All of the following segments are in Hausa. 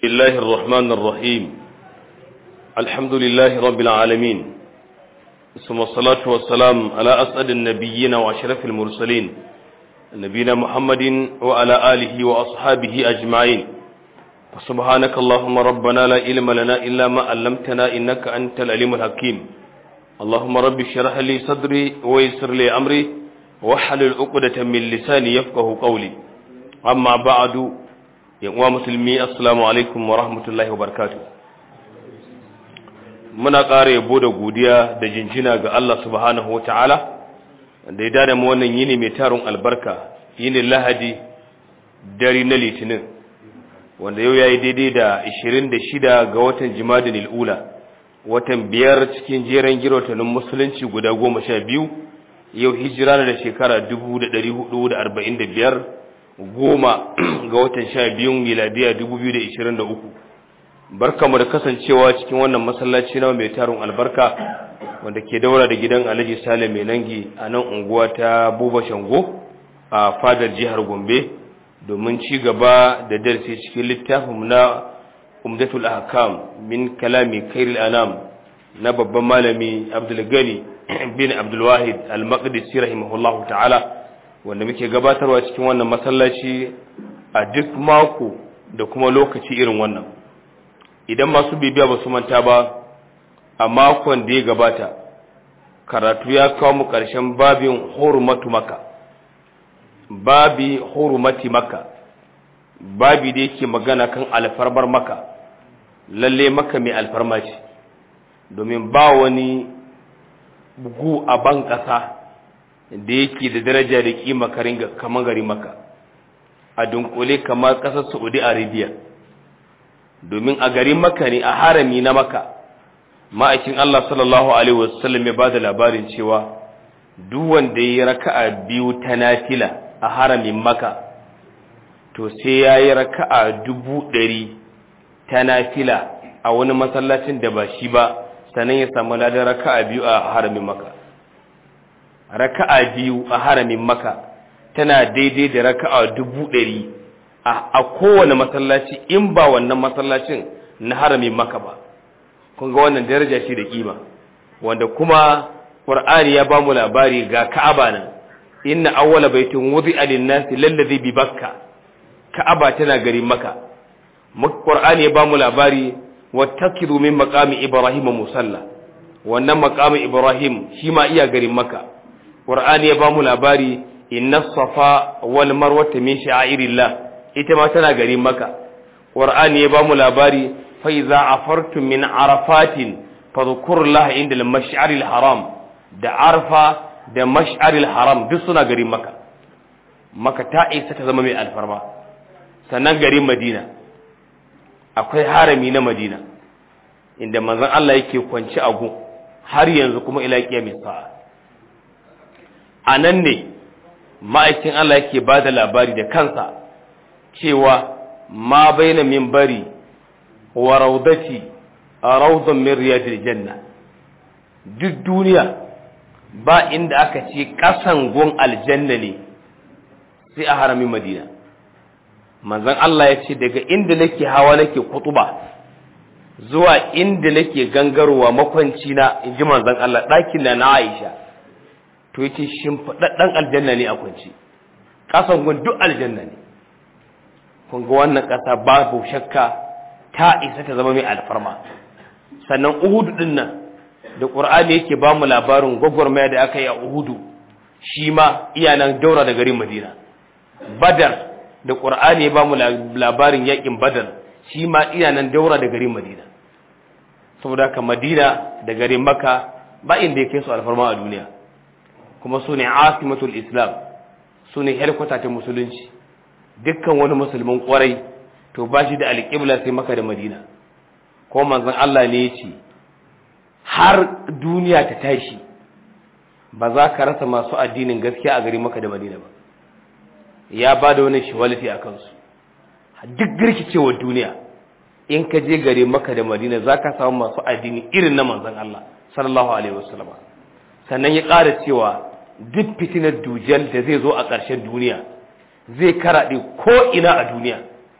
الله الرحمن الرحيم الحمد لله رب العالمين ثم الصلاة والسلام على أسعد النبيين وأشرف المرسلين نبينا محمد وعلى آله وأصحابه أجمعين فسبحانك اللهم ربنا لا علم لنا إلا ما علمتنا إنك أنت العليم الحكيم اللهم رب اشرح لي صدري ويسر لي أمري واحلل عقدة من لساني يفقه قولي أما بعد uwa musulmi assalamu alaikum wa rahmatullahi wa barakatu muna ƙara yabo da godiya da jinjina ga Allah subhanahu wa ta'ala da ya dada mu wannan yini mai tarin albarka yini lahadi dare na litinin wanda yau ya yi daidai da 26 ga watan jimadin il'ula watan biyar cikin jeren girotanin musulunci guda goma sha biyu yau hijira da shekara 1445 goma ga watan sha biyun miladiya dubu biyu da ishirin da uku barkamu da kasancewa cikin wannan masallaci na mai tarin albarka wanda ke daura da gidan alhaji sale mai nangi a nan unguwa ta buba shango a fadar jihar gombe domin ci gaba da darasi cikin littafin na umdatul ahkam min kalami kairil anam na babban malami abdulgani bin abdulwahid al-maqdisi rahimahullahu ta'ala wanda muke gabatarwa cikin wannan masallaci a duk mako da kuma lokaci irin wannan idan masu bibiya ba su manta ba a makon da ya gabata karatu ya kawo mu ƙarshen babin hurmatu maka babi hurmati maka babi da yake magana kan alfarmar maka lalle maka mai alfarma ce domin ba wani bugu a ban ƙasa da yake da daraja da kima kamar gari maka a dunkule kamar ƙasar saudi arabia domin a garin maka ne a harami na maka ma'aikin allah sallallahu alaihi wasallam ya ba da labarin cewa duk wanda ya raka'a biyu ta nafila a haramin maka to sai ya yi raka'a dubu ɗari ta nafila a wani masallacin da ba shi ba sannan ya samu ladan raka'a biyu a haramin maka raka'a biyu a haramin maka tana daidai da raka'a dubu ɗari a kowane masallaci in ba wannan masallacin na haramin maka ba kun ga wannan daraja ce da kima wanda kuma qur'ani ya bamu labari ga ka'aba nan inna awwala baitin wudi'a lin-nasi lallazi bi bakka ka'aba tana garin maka qur'ani ya bamu labari wattakidu min maqami ibrahim musalla wannan maqami ibrahim shi ma iya garin maka Qur'ani ya bamu labari inna safa wal marwata min sha'irillah ita ma tana garin Makka Qur'ani ya bamu labari fa iza afartum min arafatin fadhkurullaha inda al-mash'aril haram da arfa da mash'aril haram duk suna garin Makka Makka ta isa ta zama mai alfarma sannan garin Madina akwai harami na Madina inda manzon Allah yake kwanci a gun har yanzu kuma ila kiyamis sa'a a nan ne ma'aikin Allah yake ba da labari da kansa cewa ma baina min bari wa raudati a raudon min riyadil janna duk duniya ba inda aka ce ƙasan gun aljanna ne sai a haramin madina manzon Allah ya ce daga inda nake hawa nake kutuba zuwa inda nake gangarowa makwanci na in ji manzon Allah ɗakin da na Aisha to yace shimfiɗaɗɗen aljanna ne a kwanci ƙasan gun duk aljanna ne kun ga wannan ƙasa babu shakka ta isa ta zama mai alfarma sannan uhudu ɗin nan da ƙur'ani yake ba mu labarin gwagwarmaya da aka yi a uhudu shi ma iya nan daura da garin madina badar da ƙur'ani ya ba mu labarin yaƙin badar shi ma iya nan daura da garin madina saboda haka madina da garin maka ba inda ya kai su alfarma a duniya kuma su ne asimatul islam su ne helkwata ta musulunci dukkan wani musulmin kwarai to ba shi da alƙibla sai maka da madina ko manzon Allah ne ya ce har duniya ta tashi ba za ka rasa masu addinin gaskiya a gari maka da madina ba ya ba da wani shiwaliti a kansu duk girkicewar duniya in ka je gari maka da madina za ka samu masu addini irin na manzon Allah sallallahu alaihi wasallam sannan ya ƙara cewa duk fitinar dujal da zai zo a ƙarshen duniya zai karaɗe ko ina a duniya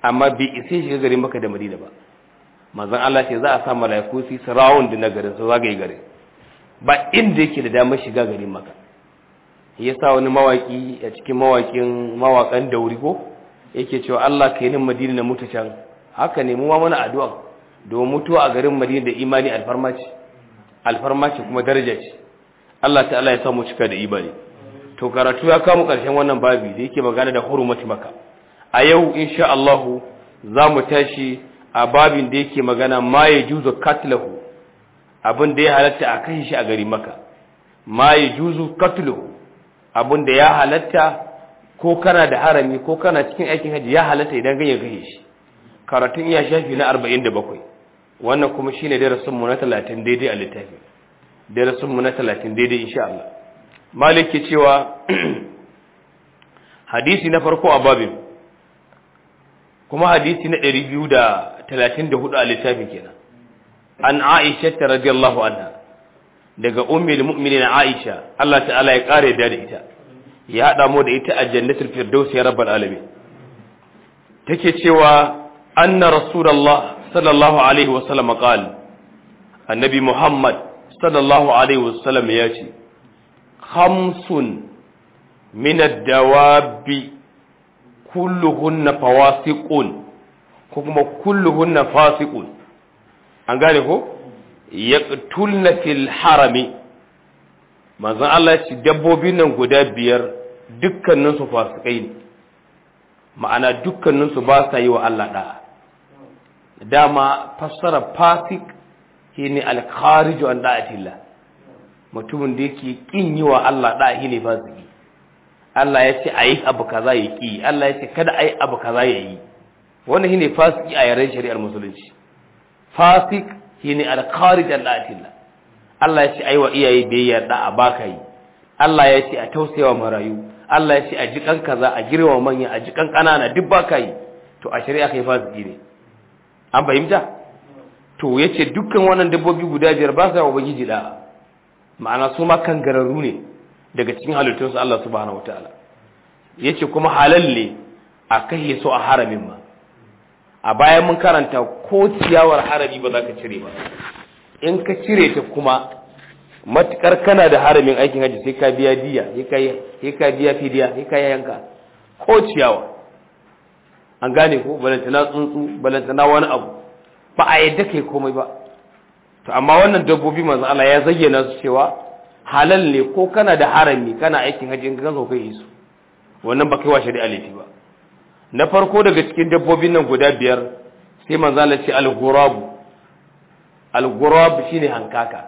amma bai isa shiga garin maka da madina ba manzon Allah ce za a sa mala'iku su sarawun da na garin su zagaye garin ba inda yake da damar shiga garin maka ya sa wani mawaki a cikin mawakin mawakan dauri ko yake cewa Allah ka yi nin madina na mutu can haka ne mu ma mana addu'a domin mutuwa a garin madina da imani alfarma ce alfarma ce kuma daraja ce Allah ta'ala ya samu cika da imani to karatu ya kama karshen wannan babi da yake magana da hurumati maka a yau insha Allah za mu tashi a babin da yake magana ma ya juzu katlahu abin da ya halatta a kashe shi a gari maka ma ya juzu katlahu abin da ya halatta ko kana da harami ko kana cikin aikin haji ya halatta idan ganye kashe shi karatun iya shafi na 47 wannan kuma shine darasin mu na 30 daidai a littafi darasin mu na 30 daidai insha Allah malik ke cewa hadisi na farko a babin kuma hadisi na 234 a littafin kenan an Aisha ta radiyallahu anha daga ummul mu'minin Aisha Allah ta'ala ya kare da ita ya hada mu da ita a jannatul firdaus ya rabbal alamin take cewa anna rasulullah sallallahu alaihi wasallam qala annabi muhammad sallallahu alaihi wasallam ya ce khamsun min ad-dawabi kulluhunna fawasiqun ko kuma kulluhunna fasiqun an gane ko yaqtulna fil harami manzon Allah ya ce dabbobin nan guda biyar dukkanin su fasikai ne ma'ana dukkanin su ba sa yi wa Allah da'a dama fassara fasik shine al-khariju an da'atillah mutumin da yake kin yi wa Allah da'a shine fasiki Allah ya ce ayi abu kaza ya ki Allah ya ce kada ayi abu kaza ya yi wannan shine fasiki a yaren shari'ar musulunci fasik shine al-kharij an da'atillah Allah ya ce ayi wa iyaye biyayya da'a baka yi Allah ya ce a tausayawa marayu Allah ya ce a jikan kaza a girma manya a jikan kanana duk baka yi to a shari'a kai fasiki ne an fahimta to yace dukkan wannan dabbobi guda biyar ba sa ubangiji da ma'ana su ma kangararru ne daga cikin halittunsu Allah subhanahu wataala yace kuma halal ne a kashe su a haramin ma a bayan mun karanta ko ciyawar harami ba za ka cire ba in ka cire ta kuma matukar kana da haramin aikin haji sai ka biya diya sai ka biya fidiya sai ka yanka ko ciyawa an gane ko balantana tsuntsu balantana wani abu ba a yadda kai komai ba to amma wannan dabbobi manzo Allah ya zayyana su cewa halal ne ko kana da harami kana aikin haji in ka zo kai su wannan ba kai wa shari'a laifi ba na farko daga cikin dabbobin nan guda biyar sai manzo Allah ce al-ghurab al-ghurab shine hankaka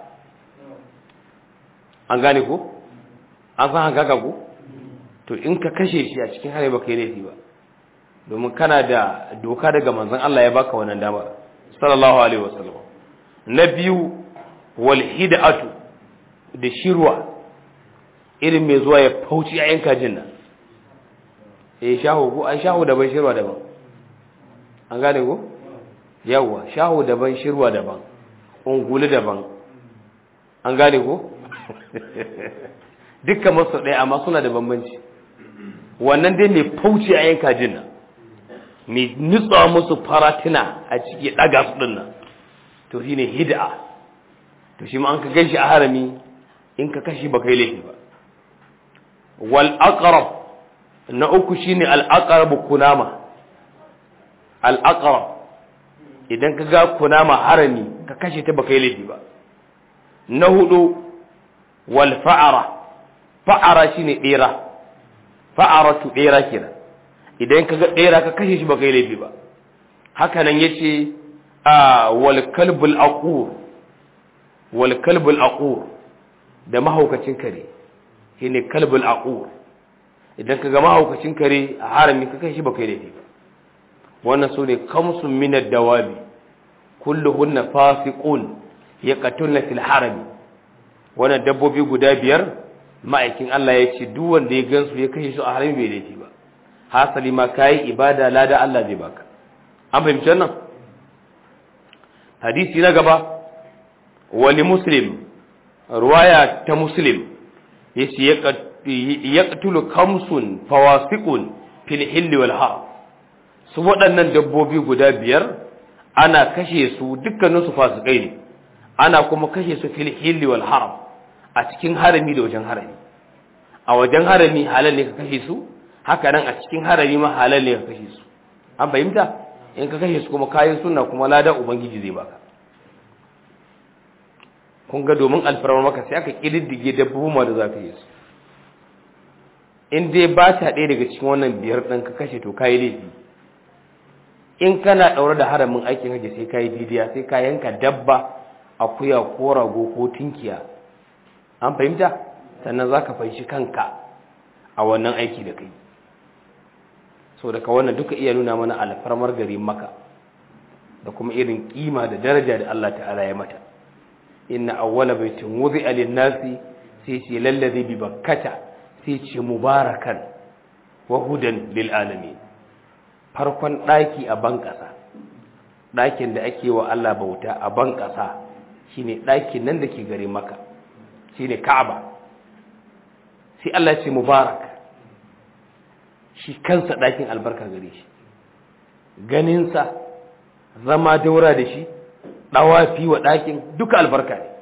an gane ko an san hankaka ko to in ka kashe shi a cikin harami ba kai laifi ba domin kana da doka daga manzon Allah ya baka wannan dama sallallahu alaihi wasallam na biyu wal hid'atu da shirwa irin mai zuwa ya fauci a yanka jinna eh shahu ko ai shahu daban shirwa daban an gane ko yawa shahu daban shirwa daban ungulu daban an gane ko dukkan masu ɗaya amma suna da bambanci wannan dai mai fauci a yanka jinna mai nutsa musu faratina a ciki ɗaga su ɗin nan to shi ne hid'a to shi ma an ka gan shi a harami in ka kashi ba kai laifi ba wal aqrab na uku shine al aqrab kunama al aqrab idan ka ga kunama harami ka kashe ta ba kai laifi ba na hudu wal fa'ara fa'ara shine ɗera fa'aratu ɗera kenan idan ka ga ɗera ka kashe shi ba kai laifi ba haka nan ya ce a walkalbul aqur walkalbul aqur da mahaukacin kare shi ne kalbul aqur idan ka ga mahaukacin kare a harami ka kashe shi ba kai laifi ba wannan su ne kamsun minar dawabi kulluhunna fasiqun yaqtulna fil harami wannan dabbobi guda biyar ma'aikin Allah ya ce duk wanda ya gansu ya kashe su a harami bai laifi ba hasali ma kayi ibada lada Allah zai baka an fahimci wannan hadisi na gaba wani muslim ruwaya ta muslim yace yaqtulu kamsun fawasiqun fil hilli wal haram su waɗannan dabbobi guda biyar ana kashe su dukkaninsu fasikai ne ana kuma kashe su fil hilli wal haram a cikin harami da wajen harami a wajen harami halal ne ka kashe su haka nan a cikin harami ma halal ne ka kashe su an fahimta in ka kashe su kuma kayan suna kuma lada ubangiji zai baka kun ga domin alfarmar maka sai aka kididdige dabbobin ma da za ka yi su in dai ba ta ɗaya daga cikin wannan biyar ɗin ka kashe to kayi laifi in kana ɗaure da haramin aikin hajji sai kayi bidiya sai ka yanka dabba akuya ko rago ko tinkiya an fahimta sannan za ka fanshi kanka a wannan aiki da kai so daga wannan duka iya nuna mana alfarmar garin maka da kuma irin kima da daraja da Allah ta'ala ya mata inna awwala baitin wudi'a lin-nasi sai ce lallazi bi bakkata sai ce mubarakan wa hudan lil alamin farkon daki a ban kasa dakin da ake wa Allah bauta a ban kasa shine dakin nan da ke gare maka shine Ka'aba sai Allah ce mubarak shi kansa dakin albarka gare shi ganinsa zama daura da shi ɗawafi wa ɗakin duka albarka ne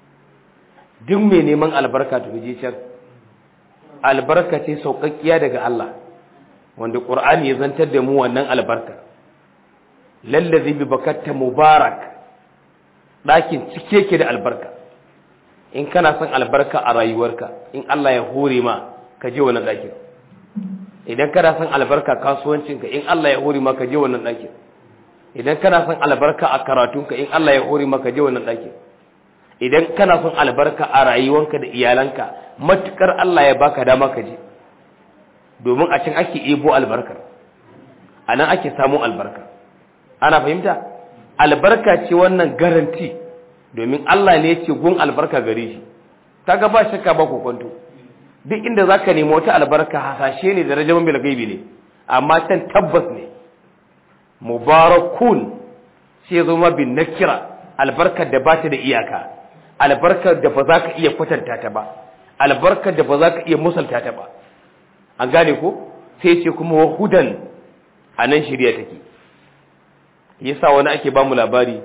duk mai neman albarka ta je can albarka ce sauƙaƙƙiya daga Allah wanda ƙur'ani ya zantar da mu wannan albarka lallazi bi bakatta mubarak ɗakin cike ke da albarka in kana son albarka a rayuwarka in Allah ya hore ma ka je wannan ɗakin idan kana son albarka kasuwancinka in Allah ya hore ma ka je wannan ɗakin idan kana son albarka a karatunka in Allah ya hore maka je wannan ɗakin idan kana son albarka a rayuwanka da iyalanka matukar Allah ya baka dama ka je domin a can ake ebo albarkar a nan ake samun albarka ana fahimta albarka ce wannan garanti domin Allah ne ya ce gun albarka gare shi kaga ba shakka ba kokonto duk inda zaka nemi wata albarka hasashe ne da rajaman bil gaibi ne amma can tabbas ne mubarakun sai zama bin nakira albarkar da ba ta da iyaka albarkar da ba za ka iya kwatanta ta ba albarkar da ba za ka iya musalta ta ba an gane ko sai ce kuma wahudan a nan shirya take yasa wani ake ba mu labari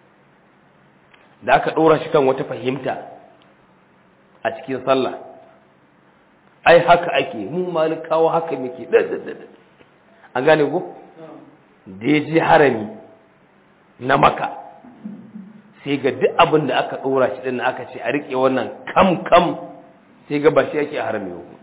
da aka ɗora shi kan wata fahimta a cikin sallah ai haka ake mu malikawa haka muke an gane ko da ya je harami na maka sai ga duk abin da aka ɗora shi ɗin aka ce a riƙe wannan kam kam sai ga ba shi ake a harami ba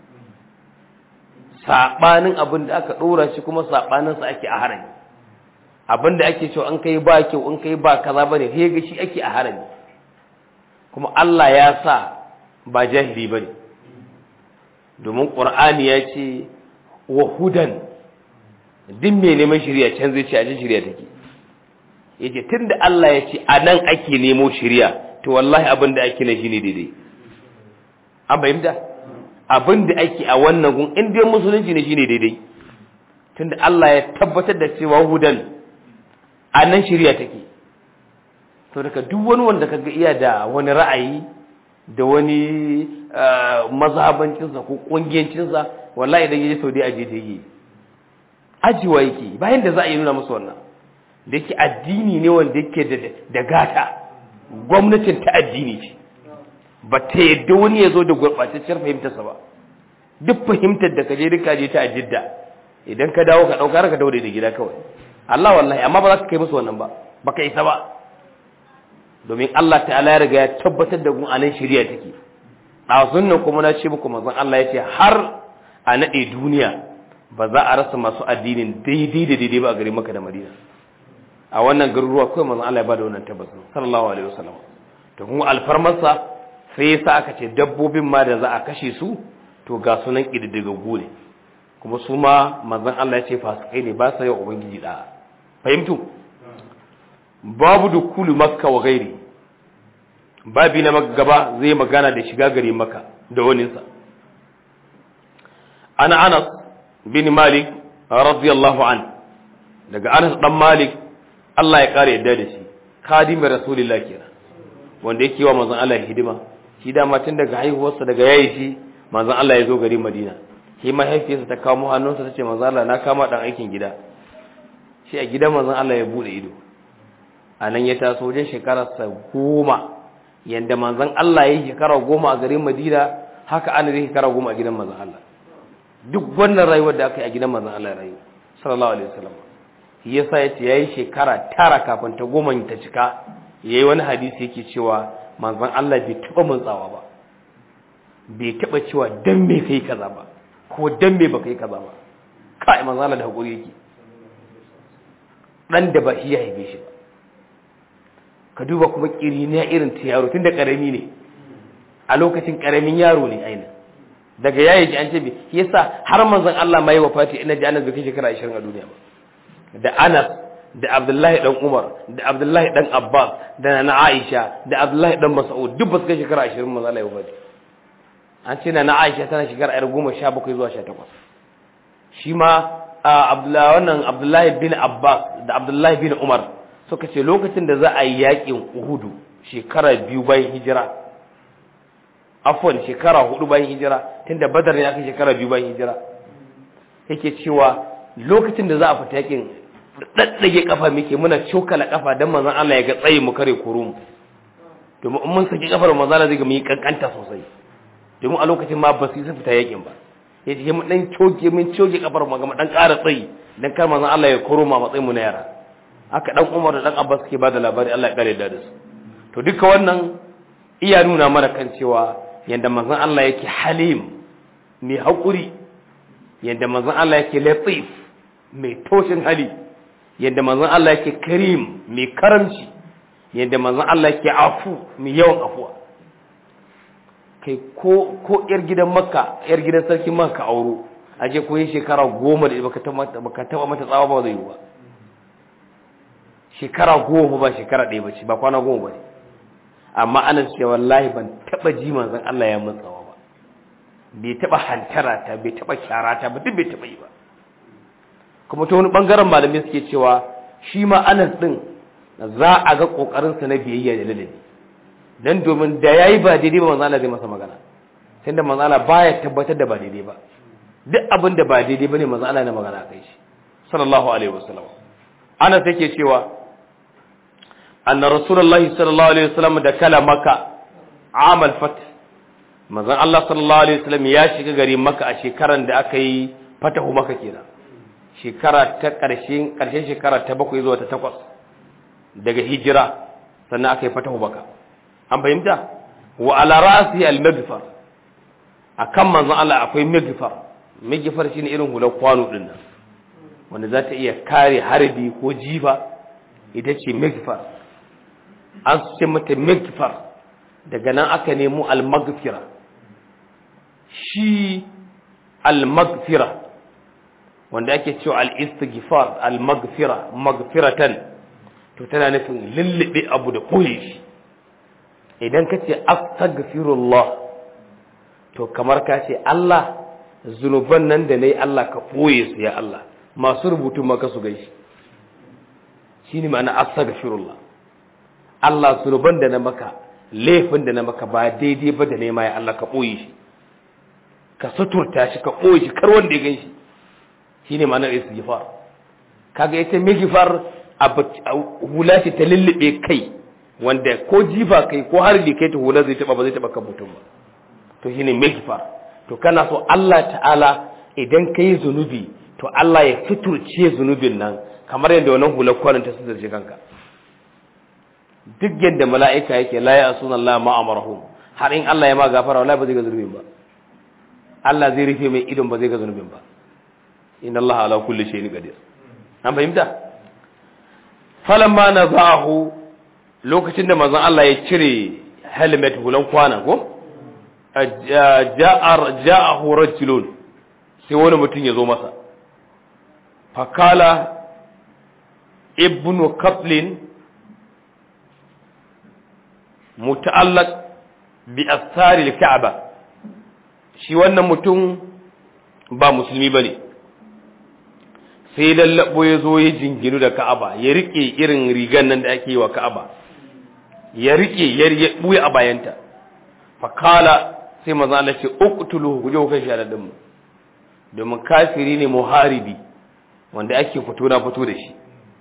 saɓanin abin da aka ɗora shi kuma saɓaninsa ake a harami abin da ake cewa an kai ba kyau an kai ba kaza ba ne sai ga shi ake a harami kuma Allah ya sa ba jahili ba ne domin ƙur'ani ya ce wa hudan duk mai neman shirya can zai ce a ji shirya take yace tunda Allah ya ce a nan ake nemo shirya to wallahi abin da ake na shine daidai an fahimta abin da ake a wannan gun in dai musulunci ne shine daidai tunda Allah ya tabbatar da cewa hudan a nan shirya take to daga duk wani wanda kaga iya da wani ra'ayi da wani mazhabancinsa ko kungiyancinsa wallahi idan yaje Saudi aje ta yi ajiwa yake bayan da za a yi nuna musu wannan da yake addini ne wanda yake da gata gwamnatin ta addini ce ba ta yadda wani ya zo da gurɓatacciyar fahimtarsa ba duk fahimtar da ka je duka je ta ajidda idan ka dawo ka ɗauka ka dawo da gida kawai Allah wallahi amma ba za ka kai musu wannan ba ba ka isa ba domin Allah ta'ala ya riga ya tabbatar da gun anan shari'a take ɗazun nan kuma na ce muku manzon Allah ya ce har a naɗe duniya ba za a rasa masu addinin daidai da daidai ba a garin maka da madina a wannan garuruwa kawai manzon Allah ya bada wannan tabbatin sallallahu alaihi wasallam to kuma alfarmarsa sai yasa aka ce dabbobin ma da za a kashe su to ga sunan kididdigaggu ne kuma su ma manzon Allah ya ce fasikai ne ba sa yau ubangiji da fahimtu babu dukulu makka wa gairi babi na gaba zai magana da shiga gari maka da waninsa ana anas bin malik radiyallahu an daga anas dan malik Allah ya kare yadda da shi khadimin rasulullah kenan wanda yake wa manzon Allah hidima shi da tun daga haihuwarsa daga yayi shi manzon Allah ya zo gari Madina shi mahaifiyarsa ta kawo hannunsa ta ce manzon Allah na kama dan aikin gida shi a gidan manzon Allah ya bude ido a nan ya taso wajen shekararsa goma yadda manzon Allah ya yi shekara goma a garin Madina haka ana zai shekara goma a gidan manzon Allah duk wannan rayuwar da aka yi a gidan manzon Allah rayu sallallahu alaihi wasallam shi yasa yace yayi shekara tara kafin ta goma ta cika yayi wani hadisi yake cewa manzon Allah bai taba mantsawa ba bai taba cewa dan me kai kaza ba ko dan me baka yi kaza ba kai manzon Allah da hakuri yake dan da ba shi ya haife shi ba ka duba kuma kiriniya irin ta yaro tun da karami ne a lokacin karamin yaro ne aina daga yayi ji an ce bi yasa har manzon Allah mai wafati ina ji Anas bai kai shekara 20 a duniya ba da Anas da Abdullahi dan Umar da Abdullahi dan Abbas da Nana Aisha da Abdullahi dan Mas'ud duk ba su kai shekara 20 manzon Allah ya wafati an ce Nana Aisha tana shekara 17 zuwa 18 shi ma Abdullahi wannan Abdullahi bin Abbas da Abdullahi bin Umar suka ce lokacin da za a yi yakin uhudu shekara biyu bayan hijira afwan shekara hudu bayan hijira tunda badar ne aka shekara biyu bayan hijira yake cewa lokacin da za a fita yakin daddage kafa muke muna cokala kafa dan manzon Allah ya ga tsayi mu kare kuru mu domin in mun saki kafar manzon Allah zai ga mu yi kankanta sosai domin a lokacin ma ba su yi fita yakin ba yace mu dan coke mun coke kafar mu ga mu dan ƙara tsayi dan kar manzon Allah ya koro mu a matsayin mu na yara haka dan Umar da dan Abbas ke bada labari Allah ya kare da su to duka wannan iya nuna mana kan cewa yanda manzon Allah yake halim mai hakuri yanda manzon Allah yake latif mai toshin hali yanda manzon Allah yake karim mai karamci yanda manzon Allah yake afu mai yawan afuwa kai ko ko yar gidan Makka yar gidan sarkin Makka auro aje ko yin shekara goma da baka taba mata tsawa ba zai yi ba shekara goma ba shekara ɗaya ba ce ba kwana goma ba ne amma ana ce wallahi ban taɓa ji manzon Allah ya mutsawa ba bai taɓa hantara ta bai taɓa kyara ta ba duk bai taɓa yi ba kuma ta wani ɓangaren malamai suke cewa shi ma anas ɗin za a ga ƙoƙarinsa na biyayya da ladabi dan domin da yayi ba daidai ba manzon Allah zai masa magana tunda manzon Allah baya tabbatar da ba daidai ba duk abin da ba daidai bane manzon Allah na magana kai shi sallallahu alaihi wasallam anas yake cewa أن رسول الله صلى الله عليه وسلم دخل مكة عام الفتح manzon Allah sallallahu alaihi wasallam ya shiga gari Makka a shekaran da aka yi fatahu Makka kenan shekara ta ƙarshen ƙarshen shekara ta bakwai zuwa ta takwas daga hijira sannan aka yi fatahu Makka an fahimta wa ala ra'si al-maghfar akan manzon Allah akwai maghfar maghfar shine irin hular kwano din nan wanda za ta iya kare harbi ko jifa ita ce maghfar an ce mata magfar daga nan aka nemo almagfira shi almagfira wanda ake cewa al-istighfar al-maghfira maghfiratan to tana nufin lullube abu da koye shi idan ka ce astaghfirullah to kamar ka ce Allah zunuban nan da nayi Allah ka koye su ya Allah masu rubutu maka su gaishe shine ma'ana astaghfirullah Allah zunuban da na maka laifin da na maka ba daidai ba da nema ya Allah ka koye shi ka suturta shi ka koye shi kar wanda ya gan shi shine ma'anar istighfar kaga ita migfar hula ce ta lullube kai wanda ko jifa kai ko har da kai ta hula zai taba ba zai taba kan mutum ba to shine migfar to kana so Allah ta'ala idan kai zunubi to Allah ya fiturce zunubin nan kamar yadda wannan hular kwanan ta suturce kanka duk yadda mala'ika yake la ya asuna Allah ma amarahum har in Allah ya ma gafara wallahi ba zai ga zunubin ba Allah zai rufe mai idon ba zai ga zunubin ba inna Allah ala kulli shay'in qadir an fahimta falamma nazahu lokacin da manzon Allah ya cire helmet hulan kwana ko ja'ar ja'ahu rajulun sai wani mutum ya zo masa fakala ibnu kaplin muta'allaq bi asari al-ka'ba shi wannan mutum ba musulmi bane sai lallabo ya zo ya jinginu da ka'aba ya rike irin rigan nan da ake yi wa ka'aba ya rike ya buya a bayanta fakala sai maza Allah ce uqtuluhu guje ku kai sharadin mu domin kafiri ne muharibi wanda ake fito na fito da shi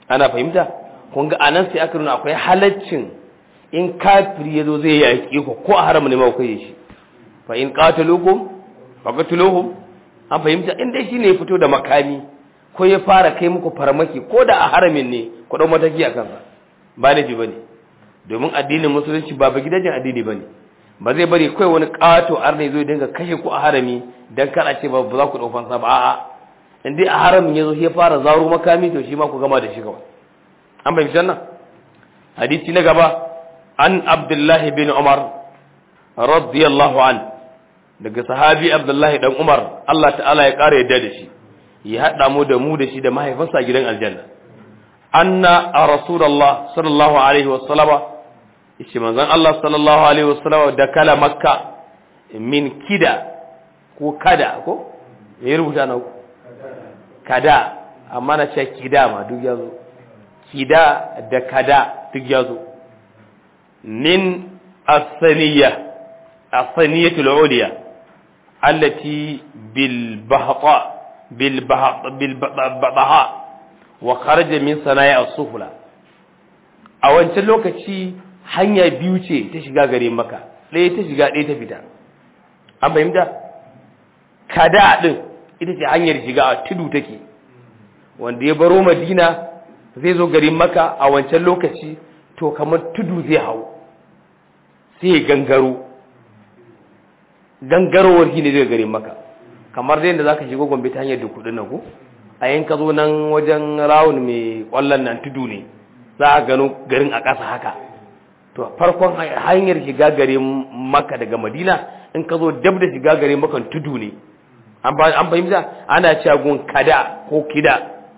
ana fahimta kun ga anan sai aka nuna akwai halaccin in kafiri yazo zai yaƙi ku ko a haram ne ma ku yi shi fa in qatalukum faqatuluhum an fahimta in dai shine ya fito da makami ko ya fara kai muku farmaki ko da a haramin ne ku dau mataki a kansa ba laifi bane domin addinin musulunci ba ba gidajen addini bane ba zai bari kai wani kato arne zo dinga kashe ku a harami dan kar a ce ba za ku dau fansa ba a'a in dai a haramin yazo ya fara zaro makami to shi ma ku gama da shi kawai an bai fitan nan hadisi na gaba an abdullahi bin umar radiyallahu an daga sahabi abdullahi dan umar Allah ta'ala ya kara yadda da shi ya hada mu da mu da shi da mahaifinsa a gidan aljanna anna a rasulullah sallallahu alaihi wasallama shi manzon Allah sallallahu alaihi wasallama da kala makka min kida ko kada ko me rubuta na kada amma na ce kida ma duk yazo kida da kada duk yazo min asaniya asaniyatul uliya allati bil bahqa bil bahqa wa kharaja min sana'i as-sufla a wancan lokaci hanya biyu ce ta shiga gare maka ɗaya ta shiga ɗaya ta fita an fahimta kada din ita ce hanyar shiga a tudu take wanda ya baro madina zai zo garin maka a wancan lokaci to kamar tudu zai hau sai ya gangaro gangarowar shi ne zai garin maka kamar dai da za ka shigo gombe ta hanyar da kudin nan ku a yin ka zo nan wajen rawun mai kwallon nan tudu ne za a gano garin a ƙasa haka to farkon hanyar shiga garin maka daga madina in ka zo dab da shiga garin makan tudu ne an fahimta ana cewa gun kada ko kida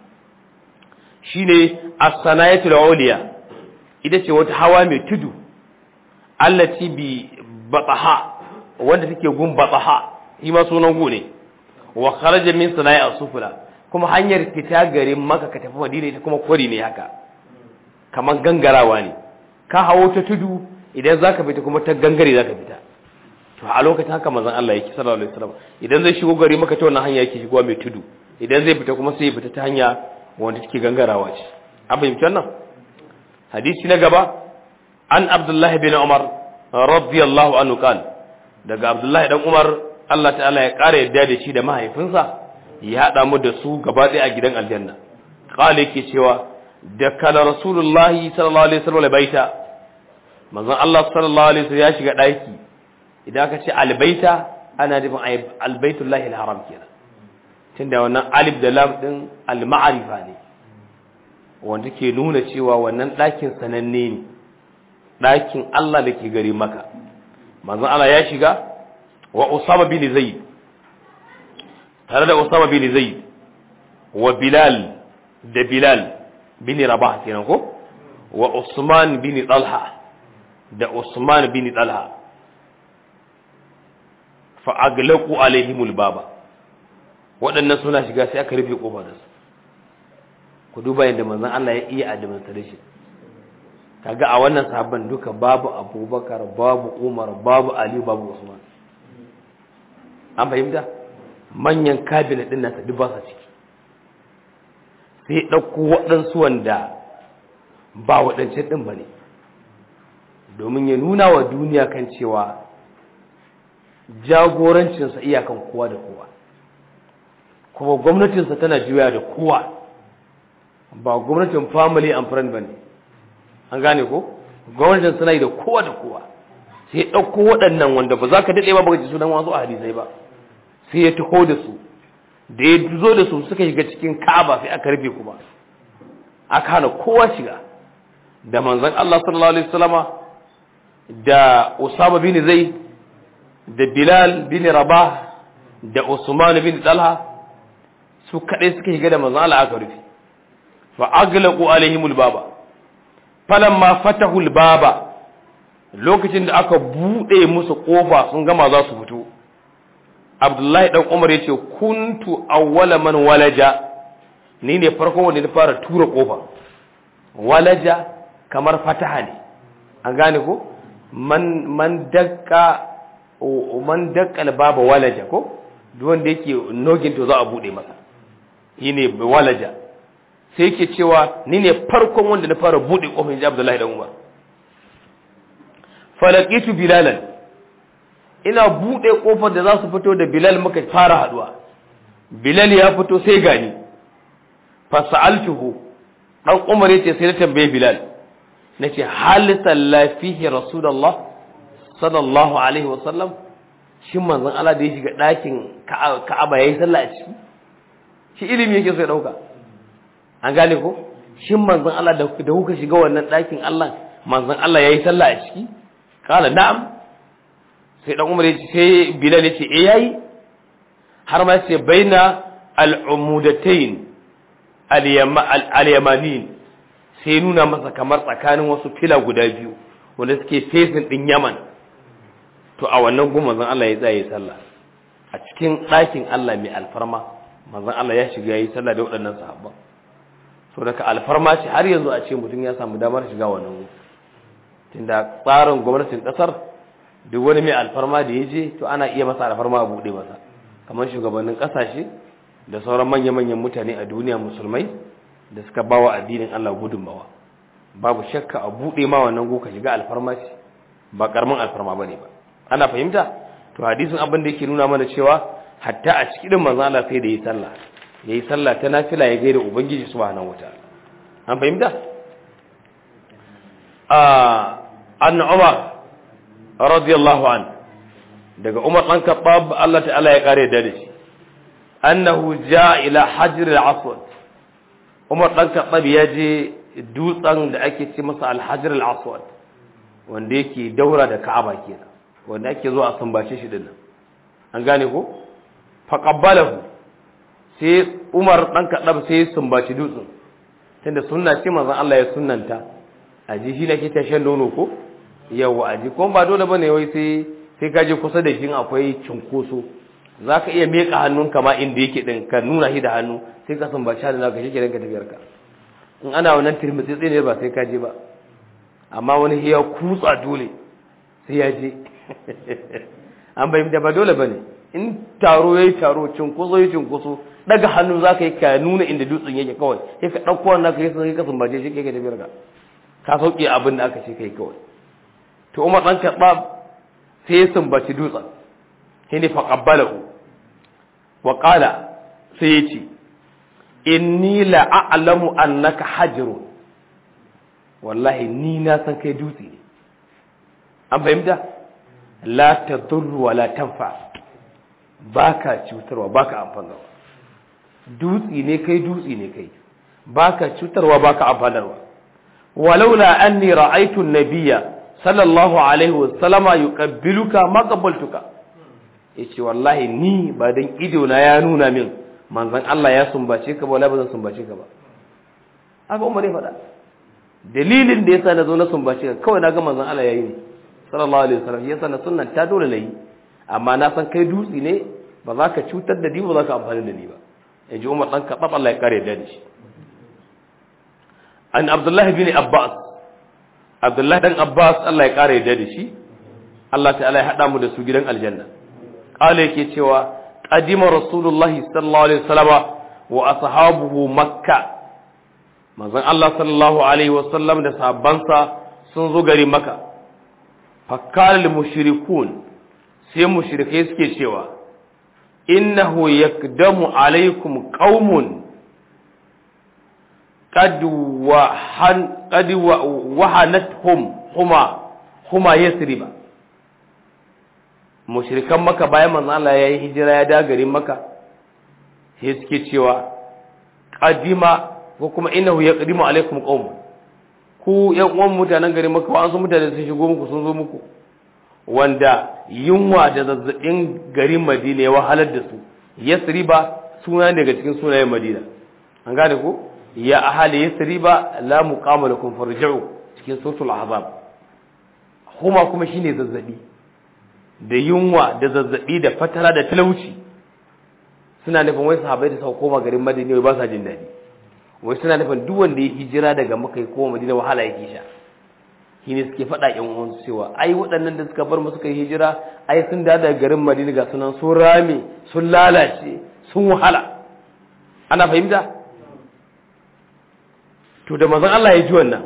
shine as-sanayatul uliya ita ce wata hawa mai tudu allati bi bataha wanda take gun bataha shi ma sunan gu ne wa kharaja min sana'i as-sufla kuma hanyar fita garin maka ka tafi madina ita kuma kwari ne haka kamar gangarawa ne ka hawo ta tudu idan zaka fita kuma ta gangare zaka fita to a lokacin haka manzon Allah yake sallallahu alaihi wasallam idan zai shigo gari maka ta wannan hanya yake shigowa mai tudu idan zai fita kuma sai ya fita ta hanya wanda take gangarawa ce an fahimci wannan hadisi na gaba an abdullahi bin umar radiyallahu anhu kan daga abdullahi dan umar Allah ta'ala ya kara yadda da shi da mahaifinsa ya hada mu da su gaba ɗaya a gidan aljanna qala yake cewa da kala rasulullahi sallallahu alaihi wasallam baita manzon Allah sallallahu alaihi wasallam ya shiga daki idan aka ce albaita ana nufin albaitullahi alharam kenan tunda wannan alif da lam din alma'arifa ne wanda ke nuna cewa wannan ɗakin sananne ne ɗakin Allah da ke gari maka manzon Allah ya shiga wa Usama bin Zaid tare da Usama bin Zaid wa Bilal da Bilal bin Rabah kenan ko wa Usman bin Talha da Usman bin Talha fa aglaqu alaihimul baba waɗannan suna shiga sai aka rufe kofar da su ku duba yadda manzon Allah ya iya administration kaga a wannan sahabban duka babu Abubakar babu Umar babu Ali babu Usman an fahimta manyan kabinet din nasa duk ba sa ciki sai ɗauko waɗansu wanda ba waɗancan ɗin ba ne domin ya nuna wa duniya kan cewa jagorancinsa iyakan kowa da kowa kuma gwamnatinsa tana juya da kowa ba gwamnatin family and friend bane an gane ko gwamnatin suna yi da kowa da kowa sai ɗauko waɗannan wanda ba za ka daɗe ba baka ji sunan wasu a hadisai ba sai ya taho da su da ya zo da su suka shiga cikin ka'aba sai aka rufe kuma aka hana kowa shiga da manzon Allah sallallahu alaihi wasallama da Usama bin Zaid da Bilal bin Rabah da Usman bin Talha su kaɗai suka shiga da manzon Allah aka rufe fa aglaqu alaihimul baba falamma fatahu baba lokacin da aka bude musu kofa sun gama za su fito Abdullahi dan Umar yace kuntu awwala man walaja ni ne farkon wanda na fara tura kofa walaja kamar fataha ne an gane ko man man dakka man dakka baba walaja ko duk wanda yake nogin to za a bude masa shine walaja sai yake cewa ni ne farkon wanda na fara bude kofar ji Abdullahi dan Umar falaqitu bilalan ina bude kofar da za su fito da Bilal muka fara haduwa Bilal ya fito sai gani fa sa'altuhu dan Umar yace sai na tambaye Bilal nace hal sallafihi rasulullah sallallahu alaihi wasallam shin manzon Allah da ya shiga ɗakin Ka'aba yayi sallah a ciki shi ilimi yake so ya dauka an gane ko shin manzon Allah da da kuka shiga wannan ɗakin Allah manzon Allah yayi sallah a ciki kala na'am sai dan Umar yace sai Bilal yace eh yayi har ma yace baina al-umudatayn al-yamanin sai nuna masa kamar tsakanin wasu fila guda biyu wanda suke fesin din Yaman to a wannan gun manzon Allah ya tsaye sallah a cikin ɗakin Allah mai alfarma manzon Allah ya shiga yayi sallah da waɗannan sahabban so daga alfarma ce har yanzu a ce mutum ya samu damar shiga wannan gun tunda tsarin gwamnatin ƙasar duk wani mai alfarma da ya je to ana iya masa alfarma a buɗe masa kamar shugabannin ƙasashe da sauran manya-manyan mutane a duniya musulmai da suka bawa addinin Allah gudunmawa babu shakka a buɗe ma wannan gun ka shiga alfarma ce ba karamin alfarma bane ba ana fahimta to hadisin abin da yake nuna mana cewa hatta a cikin manzon Allah sai da yi sallah yayi sallah ta nafila ya gaida ubangiji subhanahu wataala an fahimta ah an Umar radiyallahu an daga Umar dan Khattab Allah ta'ala ya kare da shi annahu jaa ila hajr al-aswad Umar dan Khattab ya je dutsen da ake ce masa al-hajr al-aswad wanda yake daura da Ka'aba kenan wanda ake zuwa a sumbace shi dinnan an gane ko faqabbalahu sai Umar dan kadab sai ya sumbaci dutsen tunda sunna ce manzon Allah ya sunnanta aji shi nake ta shan nono ko yawa aji ko ba dole bane wai sai sai ka je kusa da shi akwai cinkoso zaka iya meka hannunka ma inda yake din ka nuna shi da hannu sai ka sumbaci da zaka shi kenan ka tafiyar ka in ana wannan tirmitsi ne ba sai ka je ba amma wani ya kutsa dole sai ya je an bayyanta ba dole bane in taro yayi taro cinkoso yayi cinkoso daga hannu zaka yi ka nuna inda dutsen yake kawai sai ka dauko wannan kai sai ka sumbace shi kai ka tafiyar ka ka sauke abin da aka ce kai kawai to Umar dan Khattab sai ya sumbaci dutsen shine fa qabbalahu wa qala sai ya ce inni la a'lamu annaka hajrun wallahi ni na san kai dutse ne an fahimta la tadurru wa la tanfa baka cutarwa baka amfanarwa dutse ne kai dutse ne kai baka cutarwa baka amfanarwa walaula anni ra'aytu an-nabiyya sallallahu alaihi wa sallama yuqabbiluka ma qabbaltuka yace wallahi ni ba dan ido na ya nuna min manzon Allah ya sumbace ka ba wala ba zan sumbace ka ba haka Umar ya faɗa dalilin da yasa na zo na sumbace ka kawai na ga manzon Allah yayi ne sallallahu alaihi wasallam yasa na sunnan ta dole nayi amma na san kai dutsi ne ba za ka cutar da ni ba za ka amfani da ni ba yaji Umar dan ka Allah ya kare da shi an Abdullah bin Abbas Abdullah dan Abbas Allah ya kare da shi Allah ta'ala ya hada mu da su gidan aljanna qala yake cewa qadima rasulullahi sallallahu alaihi wasallam wa ashabuhu makkah manzon Allah sallallahu alaihi wasallam da sahabbansa sun zo gari maka fakkar mushrikun sai mushrikai suke cewa innahu yakdamu alaikum qaumun qad wahan qad wahanathum huma huma yasriba mushrikan maka bayan manzon Allah yayi hijira ya da garin maka sai suke cewa qadima ko kuma innahu yaqdimu alaikum qaum ku yan uwan mutanen garin maka wa'ansu mutane sun shigo muku sun zo muku wanda yunwa da zazzabin garin madina ya wahalar da su yasriba suna daga cikin sunayen madina an gane ko ya ahali yasriba la muqama lakum farji'u cikin suratul ahzab kuma kuma shine zazzabi da yunwa da zazzabi da fatara da talauci suna nufin wai sahabbai da suka koma garin madina ba sa jin daɗi wai suna nufin duk wanda ya hijira daga maka ya koma madina wahala yake sha shi ne suke faɗa ƴan uwansu cewa ai waɗannan da suka bar mu suka yi hijira ai sun da daga garin madina ga sunan sun rame sun lalace sun wahala ana fahimta to da manzon Allah ya ji wannan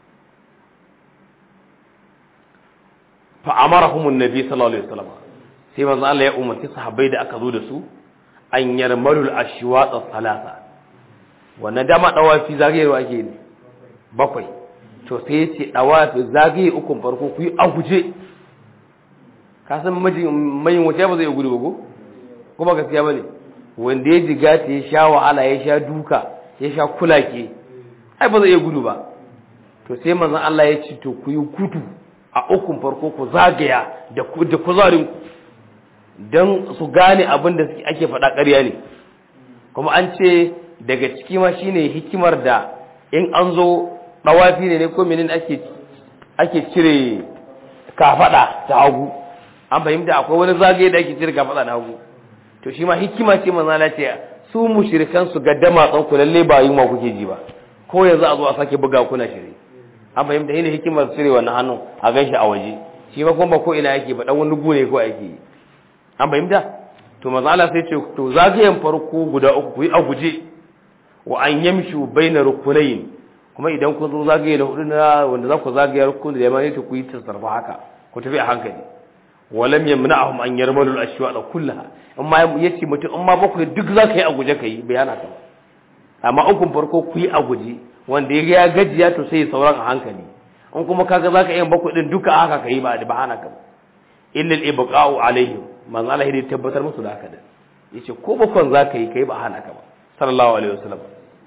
fa amarahum annabi sallallahu alaihi wasallam sai manzon Allah ya umarci sahabbai da aka zo da su an yarmalul ashwat salasa wannan dama dawafi zagayewa ake ne bakwai to sai ya ce dawafi zagaye ukun farko ku yi a guje ka san mai wuce ba zai gudu ba ko kuma gaskiya bane wanda ya jiga ta ya sha wahala ya sha duka ya sha kulake ai ba zai iya gudu ba to sai manzon Allah ya ce to ku yi gudu a ukun farko ku zagaya da da kuzarin ku dan su gane abin da ake faɗa ƙarya ne kuma an ce daga ciki ma shine hikimar da in an zo dawafi ne ne ko menene ake ake cire kafada ta hagu an fahimta akwai wani zagaye da ake cire kafada na hagu to shi ma hikima ce manzo Allah ce su mushrikan su ga damatsan ku lalle ba yi ma kuke ji ba ko yanzu a zo a sake buga kuna shiri an fahimta ne hikimar cire wannan hannun a ganshi a waje shi ma kuma ko ina yake ba dan wani gune ko ake yi an fahimta to manzo Allah sai ce to zagayen farko guda uku ku yi a guje wa an yamshu baina rukunayn kuma idan kun zo zagaye na hudu na wanda za ku zagaye rukun da yamma ne to ku yi tasarfa haka ku tafi a hankali walam yamna'ahum an yarmalu al-ashwa'a kullaha amma yace mutum amma bakwai duk za ka yi a guje ka yi bayana ta amma ukun farko ku yi a guje wanda ya gajiya to sai ya sauran a hankali in kuma kaga za ka yi bakwai din duka haka ka yi ba da bahana ka illa al-ibqa'u alaihim manzo Allah ya tabbatar musu da haka da yace ko bakwan za ka yi kai ba hana ka ba sallallahu alaihi wasallam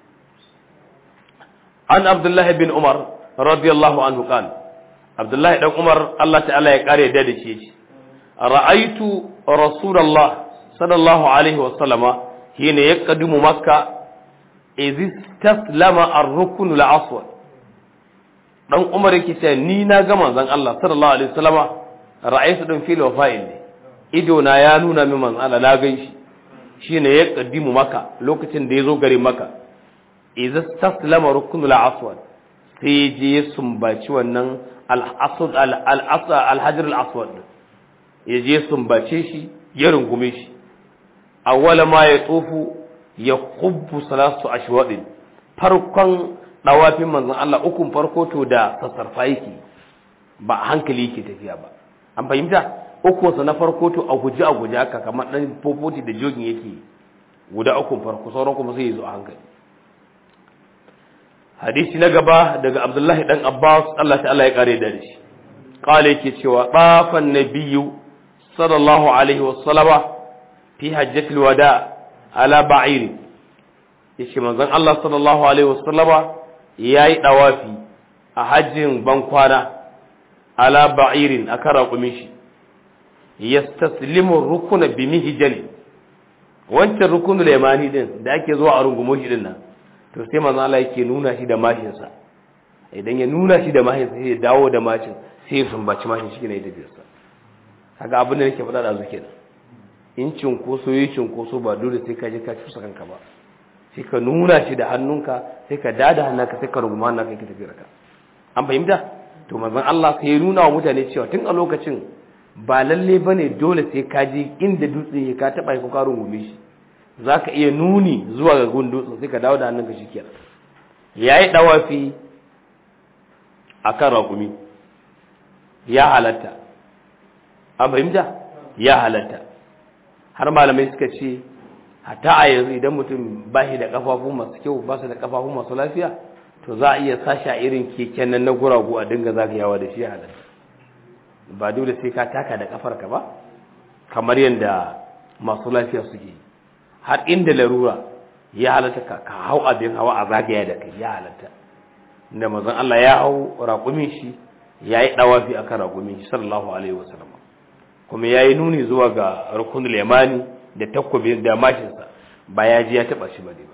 an abdullahi bin umar radiyallahu anhu qala abdullahi dan umar Allah ta'ala ya kare da dace shi ra'aitu rasulullah sallallahu alaihi wasallama hina yaqdimu makka idh istaslama ar-rukn al-aswad dan umar yake cewa ni na ga manzon Allah sallallahu alaihi wasallama ra'aytu dan fil wafa'il ne ido na ya nuna min manzon Allah na gan shi shine ya kaddimu maka lokacin da ya zo garin maka idza taslama ruknul aswad sai je ya sumbaci wannan al-aswad al-hajar al-aswad ya je sumbace shi ya rungume shi awwala ma ya tsofu ya kubbu salatu ashwadin farkon dawafin manzon Allah ukun farko to da sassarfa yake ba hankali yake tafiya ba an fahimta ukunsa na farko to a guji a guji haka kamar dan fofoti da jogin yake guda ukun farko sauran kuma sai ya zo a hankali hadisi na gaba daga abdullahi dan abbas Allah ta'ala ya kare da shi qala yake cewa tafan nabiyyu sallallahu alaihi wa sallama fi hajjatil wada ala ba'ir yace manzon Allah sallallahu alaihi wa sallama yayi dawafi a hajjin bankwana ala ba'irin akan raƙumin shi yastaslimu rukuna bi mihjal wancan rukunul yamani din da ake zuwa a rungumo shi din nan to sai manzo Allah yake nuna shi da mashin sa idan ya nuna shi da mashin sai ya dawo da mashin sai ya sumbaci mashin shi ne ya tafi sa kaga abin da nake faɗa da zuke nan in cinkoso yi cinkoso ba dole sai ka je ka cusa kanka ba sai ka nuna shi da hannunka sai ka dada hannunka sai ka runguma hannunka ka tafi raka an fahimta to manzon Allah sai ya nuna wa mutane cewa tun a lokacin ba lalle ba ne dole sai ka je inda dutse ya ka taɓa ko ka rungume shi za ka iya nuni zuwa ga gun dutsen sai ka dawo da hannunka shi kenan ya yi ɗawafi a kan raƙumi ya halatta an fahimta ya halatta har malamai suka ce hata a yanzu idan mutum ba shi da ƙafafu masu kyau ba su da ƙafafu masu lafiya to za a iya sashi a irin keken nan na guragu a dinga zagayawa da shi ya halatta ba dole sai ka taka da kafarka ba kamar yadda masu lafiya suke har inda larura ya halatta ka hau abin hawa a zagaya da kai ya halatta da mazan Allah ya hau raƙumin shi ya yi ɗawafi a kan raƙumin shi sallallahu alaihi wasallam kuma ya yi nuni zuwa ga rukunul yamani da takobi da mashinsa ba ya ji ya taɓa shi ba ne ba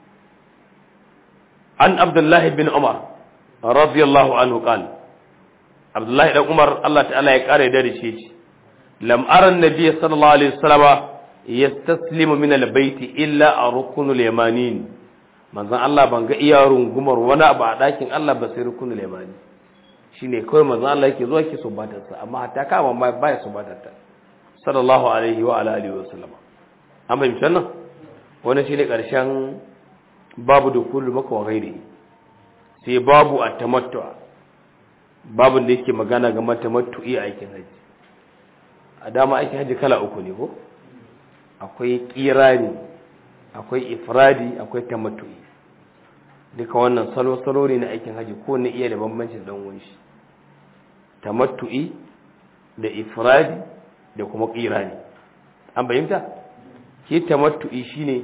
an abdullahi bin umar radiyallahu anhu qala abdullahi dan umar Allah ta'ala ya kare da shi ce lam ara annabi sallallahu alaihi wasallam yastaslimu min albayt illa a rukunul yamanin manzon Allah ban ga iya rungumar wani abu a dakin Allah ba sai rukunul yamani shine kawai manzon Allah yake zuwa ke subatar sa amma hatta kama ba ya subatar ta sallallahu alaihi wa ala alihi wasallam an bai misallan wannan shine karshen babu dukulul maka wa ghairi sai babu a tamattu'a babin da yake magana game tamattu'i a aikin haji a dama aikin haji kala uku ne ko akwai kirani akwai ifradi akwai tamattu'i duka wannan salo-salo ne na aikin haji ko na iya da bambancin dan wunshi tamattu'i da ifradi da kuma kirani an bayyanta ke tamattu'i shine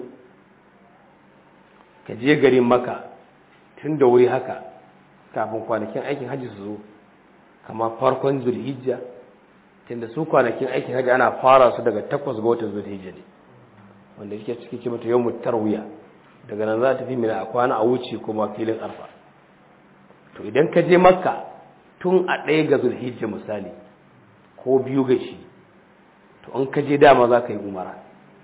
ka je garin maka tun da wuri haka kafin kwanakin aikin hajji su zo kama farkon zulhijja tunda su kwanakin aikin hajji ana fara su daga takwas ga watan zulhijja ne wanda yake cikin ce mata yawon tarwiya daga nan za ta fi mina a kwana a wuce kuma filin arfa to idan ka je makka tun a ɗaya ga zulhijja misali ko biyu ga shi to in ka je dama za ka yi umara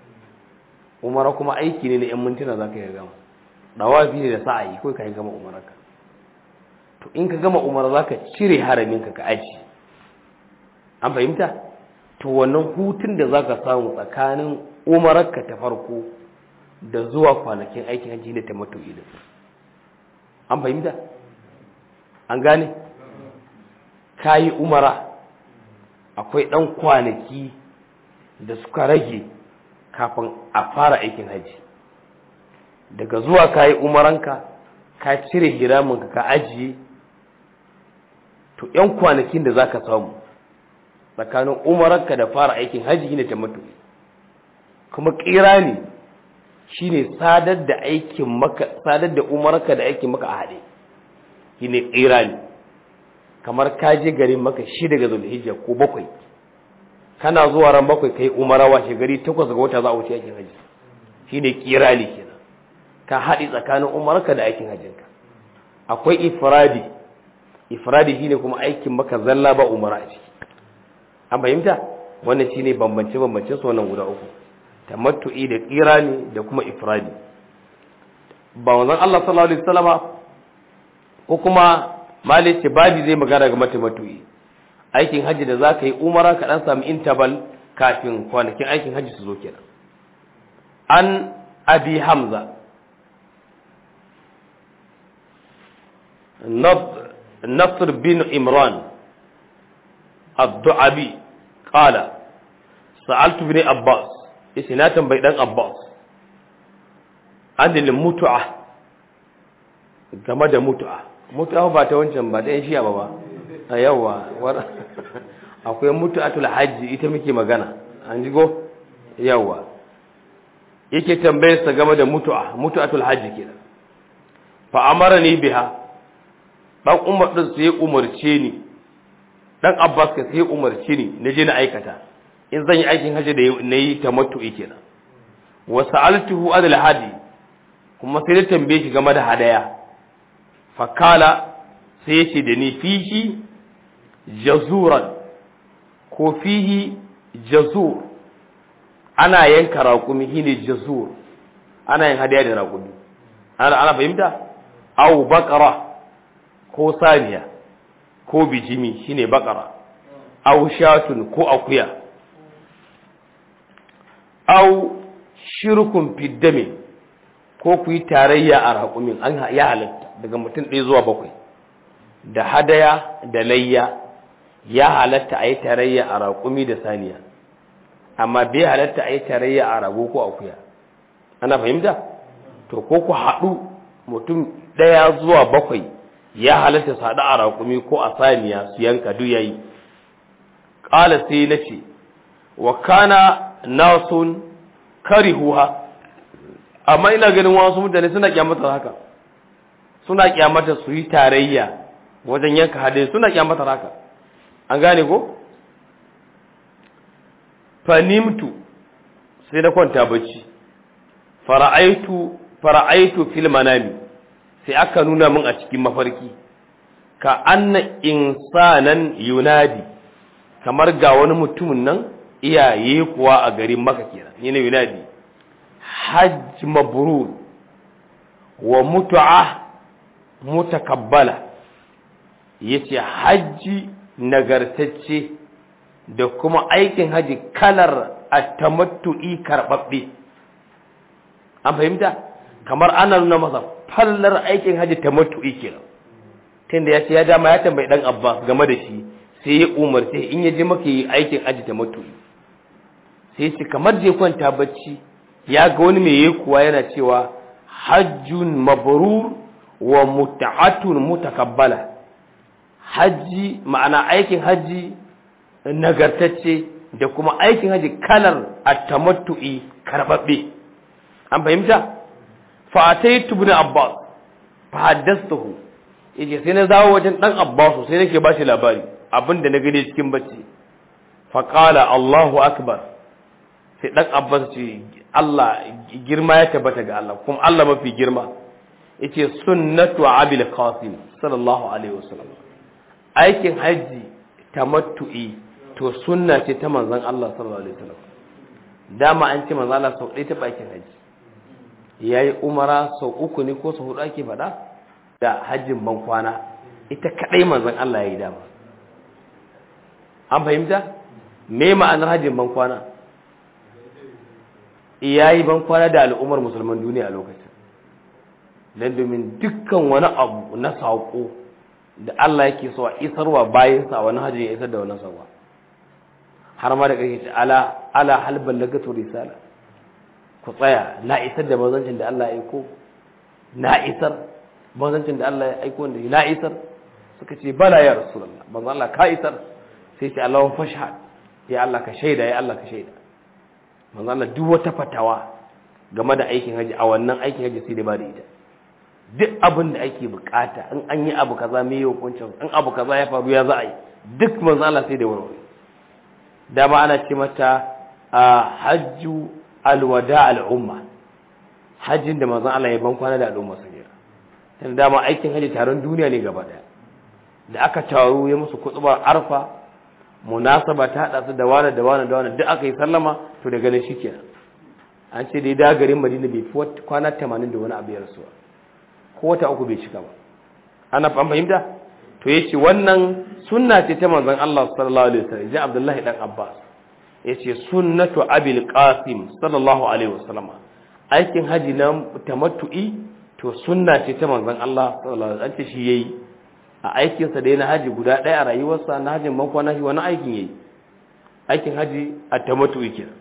umara kuma aiki ne na 'yan mintuna za ka yi gama dawafi ne da sa'ayi ko ka yi gama umararka to in ka gama umar za ka cire haraminka ka aji an fahimta to wannan hutun da za ka samu tsakanin umararka ta farko da zuwa kwanakin aikin hajji ne ta mato ilin an fahimta an gane ka yi umara akwai ɗan kwanaki da suka rage kafin a fara aikin hajji daga zuwa ka yi umaranka ka cire hiraminka ka ajiye to ‘yan kwanakin da za ka samu tsakanin umaranka da fara aikin hajji ne ta mutu kuma ƙira ne shi ne sadar da aikin maka sadar da umaranka da aikin maka a haɗe shi ne ƙira ne kamar ka je garin maka shi daga zulhijja ko bakwai kana zuwa ran bakwai ka yi umara washe gari takwas ga wata za a wuce aikin hajji shi ne ƙira ne kenan ka haɗi tsakanin umarka da aikin hajjinka akwai ifradi ifradi shine kuma aikin maka zalla ba umara a ciki an fahimta wannan shine bambance bambance su wannan guda uku tamattu'i da qirani da kuma ifradi ba wannan Allah sallallahu alaihi wasallama ko kuma malik ce babi zai magana ga tamattu'i aikin haji da zaka yi umara ka dan samu interval kafin kwanakin aikin haji su zo kenan an abi hamza نصر بن عمران الدعبي قال سألت ابن عباس إسناة بيدان عباس عن المتعة game da mutu'a mutu'a ba ta wancan ba ta yan shiya ba ba a yawa akwai mutu'atul hajji ita muke magana an jigo yawa yake tambayar sa game da mutu'a mutu'atul hajji kenan fa amara ni biha dan umar din sai umarce ni dan abbas ka sai umarce ni na je na aikata in zan yi aikin haji da nayi tamattu'i kenan wa sa'altuhu adal hadi kuma sai da tambaye shi game da hadaya fakala sai ya ce da ni fihi jazuran ko fihi jazur ana yanka raƙumi shine jazur ana yin hadaya da raƙumi ana ana fahimta aw baqara ko saniya ko bijimi shine bakara aw shatun ko akuya aw shirkun fiddame ko ku yi tarayya a raƙumin an ya halatta daga mutum ɗaya zuwa bakwai da hadaya da layya ya halatta a yi tarayya a raƙumi da saniya amma bai halatta a yi tarayya a rago ko akuya ana fahimta to ko ku haɗu mutum ɗaya zuwa bakwai ya halatta su haɗu a raƙumi ko a saniya su yanka duk yayi ƙala sai na ce wa kana nasun karihuha amma ina ganin wasu mutane suna kyamatar haka suna kyamata su yi tarayya wajen yanka hadin suna kyamatar haka an gane ko fanimtu sai na kwanta bacci fara'aitu fara'aitu fil manami sai aka nuna min a cikin mafarki ka anna insanan yunadi kamar ga wani mutumin nan iyaye kuwa a garin maka kenan yana yunadi hajj mabrur wa mutu'a mutakabbala yace hajji nagartacce da kuma aikin haji kalar at-tamattu'i karbabbe an fahimta kamar ana nuna masa fallar aikin haji tamattu'i kenan tunda ya ce ya dama ya tambayi dan Abbas game da shi sai ya umarce in ya je maka yi aikin aji ta mutu sai ce kamar je kwanta bacci ya ga wani mai kuwa yana cewa hajjun mabrur wa muta'atun mutakabbala hajji ma'ana aikin hajji nagartacce da kuma aikin hajji kalar at-tamattu'i karbabbe an fahimta fa ataitu ibn abbas fa haddathtuhu yace sai na zawo wajen dan abbas sai nake ba shi labari abinda na gani cikin bacci fa qala allahu akbar sai dan abbas ce Allah girma ya tabbata ga Allah kuma Allah mafi girma yace sunnatu abil qasim sallallahu alaihi wasallam aikin haji tamattu'i to sunna ce ta manzon Allah sallallahu alaihi wasallam dama an ce manzon Allah sau ɗaya ta aikin haji yayi umara sau uku ne ko sau hudu ake faɗa da hajjin ban kwana ita kadai manzon Allah yayi dama an fahimta me ma'anar hajjin ban kwana yayi ban kwana da al'ummar musulman duniya a lokacin dan domin dukkan wani abu na saƙo da Allah yake so a isarwa bayansa a wani hajji ya isar da wani saƙo har ma da kake ce ala ala hal ballagatu risala ku tsaya na isar da manzancin da Allah ya aiko na isar manzancin da Allah ya aiko da na isar suka ce bala ya rasulullah manzo Allah ka isar sai ce Allahu fashhad ya Allah ka shaida ya Allah ka shaida manzo Allah duk wata fatawa game da aikin haji a wannan aikin haji sai da ba da ita duk abin da ake bukata in an yi abu kaza me yau kuncin in abu kaza ya faru ya za a yi duk manzo Allah sai da warware dama ana ce mata hajju alwada al'umma hajjin da manzo Allah ya ban kwana da al'umma su jira tunda dama aikin haji taron duniya ne gaba daya da aka taro ya musu kutubar arfa munasaba ta hada su da wani da wani da wani duk aka yi sallama to daga nan shikenan an ce dai da garin Madina bai fi kwana 80 da wani abu ya rasuwa ko wata uku bai cika ba ana fahimta to yace wannan sunna ce ta manzon Allah sallallahu alaihi wasallam ji Abdullahi dan Abbas yace sunnatu abil qasim sallallahu alaihi wasallam aikin haji na tamattu'i to sunna ce ta manzon Allah sallallahu alaihi wasallam shi yayi a aikin sa da na haji guda ɗaya a rayuwarsa na hajin mako na shi wani aikin yayi aikin haji a tamattu'i kenan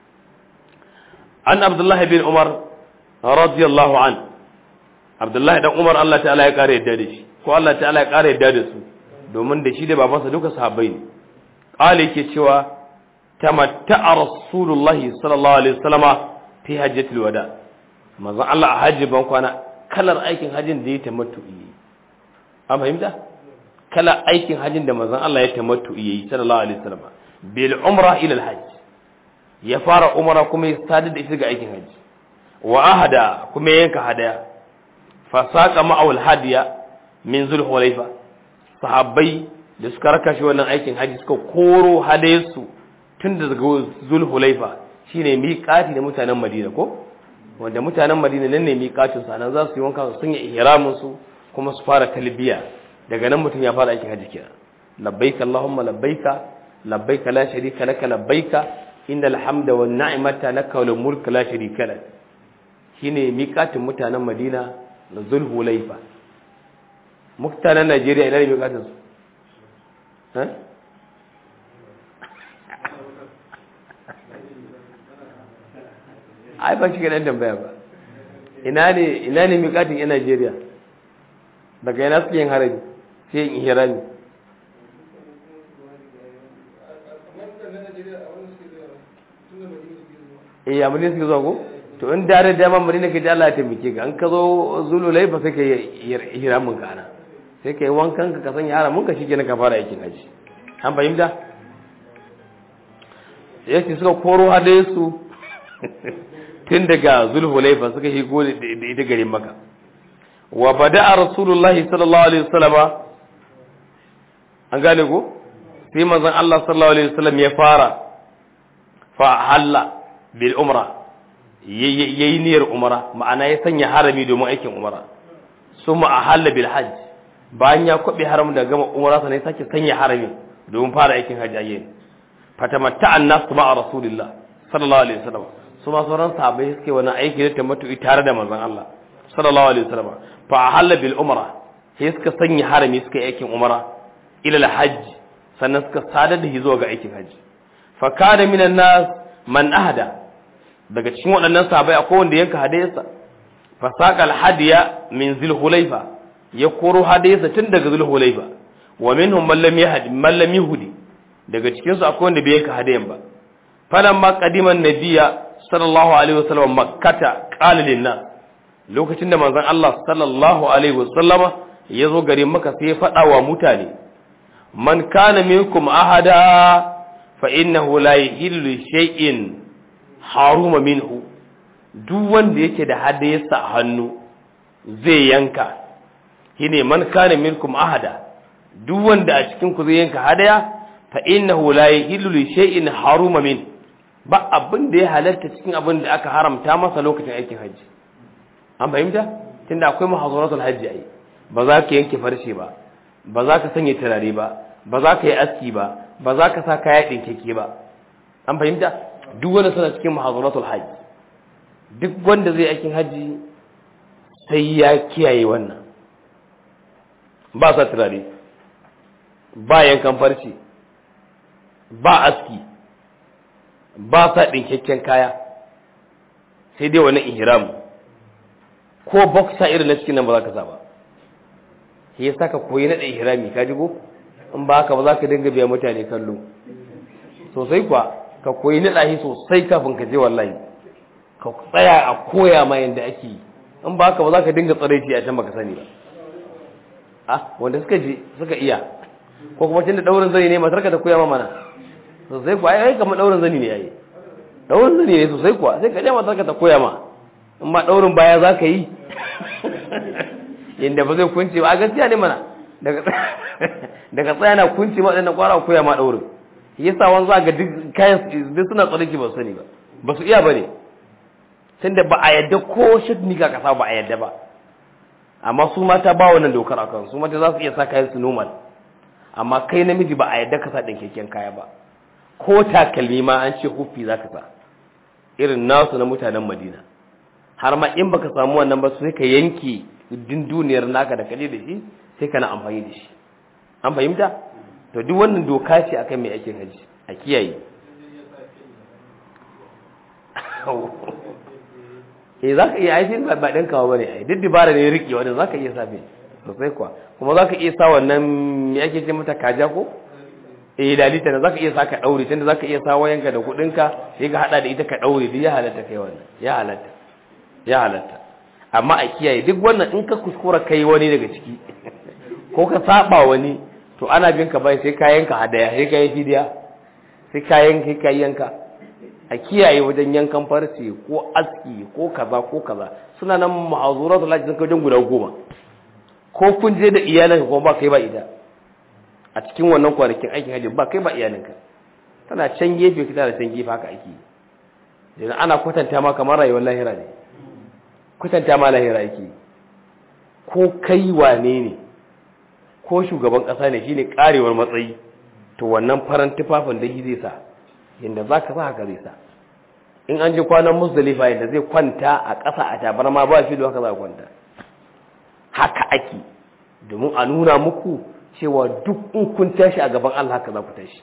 an Abdullahi bin Umar radiyallahu anhu abdullahi dan umar Allah ta'ala ya kare yadda da shi ko Allah ta'ala ya kare yadda da su domin da shi da babansa duka sahabbai ne qala yake cewa tamatta'a rasulullahi sallallahu alaihi wasallama fi hajjatul wada manzon Allah a hajji ban kwana kalar aikin hajjin da ya tamattu yi an fahimta kalar aikin hajjin da manzon Allah ya tamattu yi sallallahu alaihi wasallama bil umra ila al hajj ya fara umra kuma ya sadar da ita ga aikin hajji wa ahada kuma yanka hadaya fasaka ma'awul hadiya min zulhulaifa sahabbai da suka raka shi wannan aikin haji suka koro hadayarsu tun da daga zulhulaifa shine miƙati da mutanen madina ko wanda mutanen madina nan ne miƙatin sa nan za su yi wanka sun yi ihramin su kuma su fara talbiya daga nan mutum ya fara aikin haji kenan labbaika allahumma labbaika labbaika la sharika laka labbaika innal hamda wan ni'mata laka wal mulku la sharika lak shine miƙatin mutanen madina da zulhulaifa mutanen najeriya ina ne miƙatin su ai ba shi ɗan tambaya ba ina ne ina ne miƙatin yan najeriya daga yana suke yin harabi sai yin ihrami eh amma ne suke zuwa ko to in da da dama madina ka ji Allah ya taimake ka an ka zo zululai ba sai ka yi ihramin ka ana sai ka yi wankan ka ka sanya haramin ka shikenan ka fara aikin haji an fahimta yake suka koro hadaye su tun daga zulhulaifa suka shigo da ita garin maka wa bada'a rasulullahi sallallahu alaihi wasallam an gane ko sai manzon Allah sallallahu alaihi wasallam ya fara fa halla bil umra yayi niyyar umra ma'ana ya sanya harami domin aikin umra summa ahalla bil hajj bayan ya kwabe haram da gama umra sai sake sanya harami domin fara aikin hajji ayye fatamatta annas ma'a rasulillah sallallahu alaihi wasallam su ma sauran sahabbai suke wani aiki da tamattu tare da manzon Allah sallallahu alaihi wasallam fa ahalla bil umra sai suka sanya harami suka yi aikin umara ila hajji sannan suka sadar da shi zuwa ga aikin hajji fa kana minan nas man ahda daga cikin waɗannan sahabbai akwai wanda yanka hadayarsa fa saqa al-hadiya min zulhulaifa ya koro hadayarsa tun daga zulhulaifa wa minhum man lam yahdi man lam yuhdi daga cikin su akwai wanda bai yanka hadayan ba falamma qadima an-nabiyya sallallahu alaihi wasallam makkata qala lin-nas lokacin da manzon Allah sallallahu alaihi wasallama ya zo garin maka sai ya faɗa wa mutane man kana minkum ahada fa innahu la yahillu shay'in haruma minhu duk wanda yake da hadayarsa a hannu zai yanka shine man kana minkum ahada duk wanda a cikin ku zai yanka hadaya fa innahu la yahillu shay'in haruma min ba abin da ya halarta cikin abin da aka haramta masa lokacin aikin hajji an fahimta tunda akwai mahazuratul hajji ai ba za ka yanke farshe ba ba za ka sanya turare ba ba za ka yi aski ba ba za ka sa kaya ɗinkeke ba an fahimta duk wanda suna cikin mahazuratul hajji duk wanda zai aikin hajji sai ya kiyaye wannan ba sa turare ba yankan farce ba aski ba sa ɗinkakken kaya sai dai wani ihram ko boxer irin na cikin nan ba za ka sa ba shi yasa ka koyi naɗa ihrami ka jigo in ba haka ba za ka dinga biya mutane kallo sosai kuwa ka koyi naɗa shi sosai kafin ka je wallahi ka tsaya a koya ma yadda ake yi in ba haka ba za ka dinga tsaraici a can baka sani ba a wanda suka je suka iya ko kuma tunda daurin zani ne matar ka ta koya ma mana sosai kuwa ai kamar daurin zani ne yayi daurin zani ne sosai kuwa sai ka je matar ka ta koya ma in ma daurin baya za ka yi yadda ba zai kunce ba a gaskiya ne mana daga tsaya na kunce ma ɗannan kwara koya ma ɗaurin yasa wani za ga duk kayan duk suna tsarki ba su sani ba ba su iya ba ne tun da ba a yadda ko shidni ka kasa ba a yadda ba amma su mata ba wannan dokar a kan su mata za su iya sa kayan su normal amma kai namiji ba a yadda ka sa ɗinkakken kaya ba ko takalmi ma an ce huffi za ka sa irin nasu na mutanen madina har ma in baka samu wannan ba sai ka yanke din duniyar naka da kaje da shi sai kana amfani da shi an fahimta to duk wannan doka ce akan mai aikin haji a kiyaye eh zaka iya aikin ba ba dan kawo bane ai duk dibara ne riki wanda zaka iya sabe sosai kuwa kuma zaka iya sa wannan me ake ce mata kaja ko eh dalita ne zaka iya sa ka daure tunda zaka iya sa wayanka da kudinka sai ka hada da ita ka daure duk ya halatta kai wannan ya halatta ya halatta amma a kiyaye duk wannan in ka kuskura kai wani daga ciki ko ka saba wani to ana bin ka bai sai kayan ka hadaya sai kayan fidiya sai kayan kai kayanka a kiyaye wajen yankan farce ko aski ko kaza ko kaza suna nan ma'azuratu lati sun wajen guda goma ko kun je da iyalinka kuma ba kai ba ita a cikin wannan kwanakin aikin hajji ba kai ba iyalinka tana can gefe kita da can gefe haka ake yi ana kwatanta ma kamar rayuwar lahira ne kwatanta ma lahira yake ko kai wane ne ko shugaban ƙasa ne shine karewar matsayi to wannan faran tufafin da shi zai sa yadda za ka sa haka zai sa in an ji kwanan musdalifa yadda zai kwanta a ƙasa a tabarma ba filo haka za a kwanta haka ake domin a nuna muku cewa duk in kun tashi a gaban Allah haka za ku tashi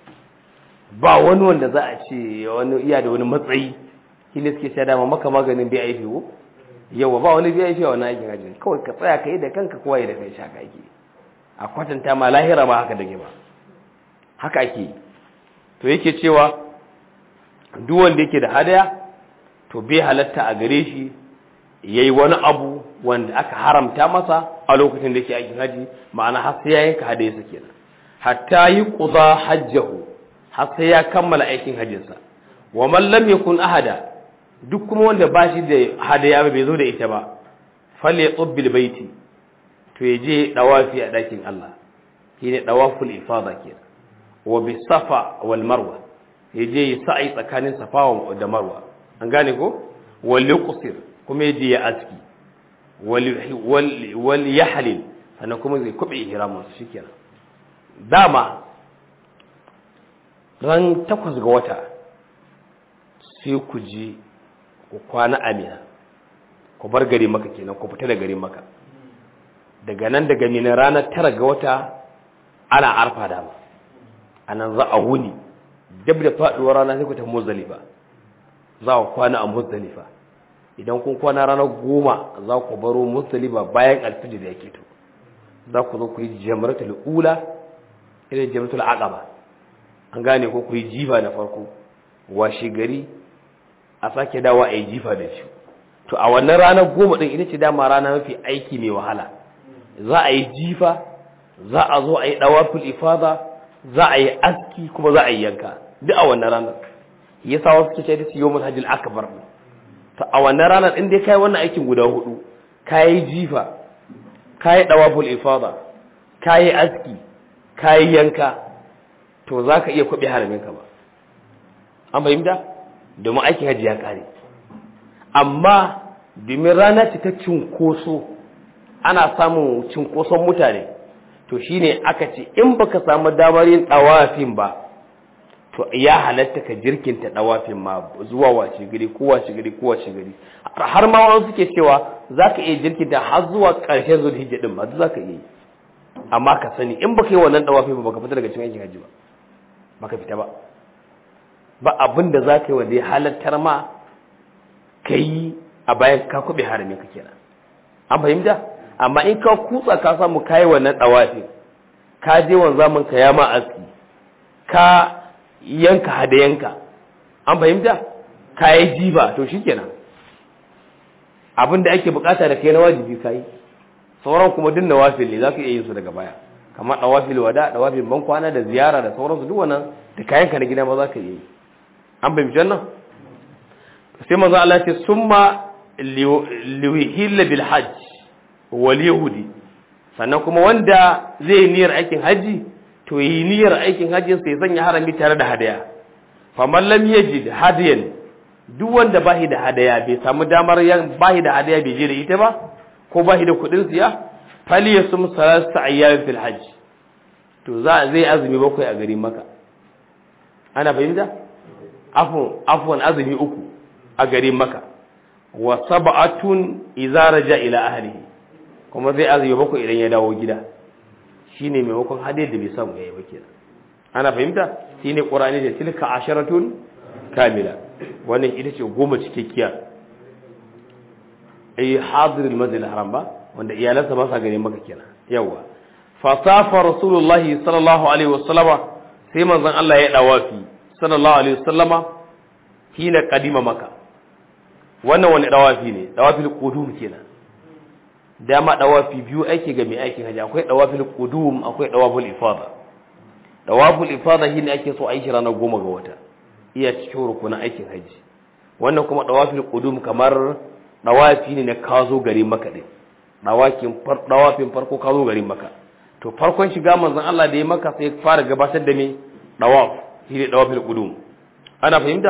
ba wani wanda za a ce wani iya da wani matsayi shi ne suke sha dama maka maganin bai aifi ko yawa ba wani bai aifi a wani aikin hajji kawai ka tsaya ka yi da kanka kowa yi da kai shaka ake a kwatanta ma lahira ba haka dage ba haka ake to yake cewa duk wanda yake da hadaya to bai halatta a gare shi yayi wani abu wanda aka haramta masa a lokacin da yake aikin haji ma'ana har sai ya yanka hadayarsa kenan hatta yi quda hajjahu har sai ya kammala aikin hajjinsa wa man lam yakun ahada duk kuma wanda ba shi da hadaya bai zo da ita ba falyatub bil baiti to yaje dawafi a dakin Allah shine dawaful ifada kenan wa bis safa wal marwa yaje ya sa'i tsakanin safa da marwa an gane ko wal yuqsir kuma yaje ya aski wal yahlil sannan kuma zai kube ihramin su shikenan dama ran takwas ga wata sai ku je ku kwana amina ku bar gari maka kenan ku fita da gari maka daga nan daga mina ranar tara ga wata ana arfa dama a nan za a wuni dab da faɗuwar rana sai ku ta muzdalifa za ku kwana a muzdalifa idan kun kwana ranar goma za ku baro muzdalifa bayan alfijir da yake to za ku zo ku yi jamratul ula irin jamratul aqaba an gane ko ku yi jifa na farko washe gari a sake dawa a yi jifa da shi to a wannan ranar goma din ita ce dama rana mafi aiki mai wahala za a yi jifa za a zo a yi dawaful ifada za a yi aski kuma za a yi yanka duk a wannan ranar yasa wasu ke ce da su yawmul hajjil akbar to a wannan ranar in dai kai wannan aikin guda hudu kai jifa kai dawaful ifada kai aski kai yanka to zaka iya kwabe haramin ka ba an fahimta domin aikin hajji ya kare amma domin rana ce ta cinkoso ana samun cinkoson mutane to shine aka ce in baka samu damar yin dawafin ba to ya halatta ka jirkinta dawafin ma zuwa wace gari ko wace gari ko wace gari har ma wani suke cewa zaka iya jirkinta har zuwa ƙarshen zulhijja din ma zaka iya yi amma ka sani in baka yi wannan dawafin ba baka fita daga cikin aikin hajji ba baka fita ba ba abin da zaka yi wanda ya halattar ma ka yi a bayan ka kuɓe harami ka kenan an fahimta amma in ka kutsa ka samu kayi wannan dawafin ka je wanzamin ka ya ma aski ka yanka hadayanka an fahimta ka yi jiba to shi kenan abinda ake bukata da kai na wajibi ka yi sauran kuma duk na wafil ne za ka iya yin su daga baya kamar dawafil wada dawafil ban kwana da ziyara da sauransu duk wannan da kayanka na gida ma za ka iya yi an fahimci wannan sai manzo Allah ce summa liwihilla bil hajj wal yahudi sannan kuma wanda zai yi niyyar aikin haji to yi niyyar aikin hajjin sai sanya harami tare da hadaya faman lam yajid hadiyan duk wanda bahi da hadaya bai samu damar yan bahi da hadaya bai je da ita ba ko bahi da kudin siya fali yasum salasa ayyam fil hajj to za zai azumi bakwai a garin maka ana fahimta afwan afwan azumi uku a garin maka wa sab'atun idza raja ila ahlihi kuma zai azumi bakwai idan ya dawo gida shine maimakon hadiyar da bai samu yayi ba kenan ana fahimta shine qur'ani da tilka asharatun kamila wannan ita ce goma cikakkiya ay hadir al-masjid al-haram ba wanda iyalansa ba sa gare maka kenan yawa fa safa rasulullahi sallallahu alaihi wasallama sai manzon Allah ya dawafi sallallahu alaihi wasallama hina qadima maka wannan wani dawafi ne dawafil qudum kenan dama dawafi biyu ake ga mai aikin haji akwai dawafil qudum akwai dawafil ifada dawafil ifada shine ake so a yi ranar goma ga wata iya cikin rukunin aikin haji wannan kuma dawafil qudum kamar dawafi ne na kazo gari maka din dawakin far dawafin farko kazo gari maka to farkon shiga manzon Allah da ya maka sai fara gabatar da me dawaf shine dawafil qudum ana fahimta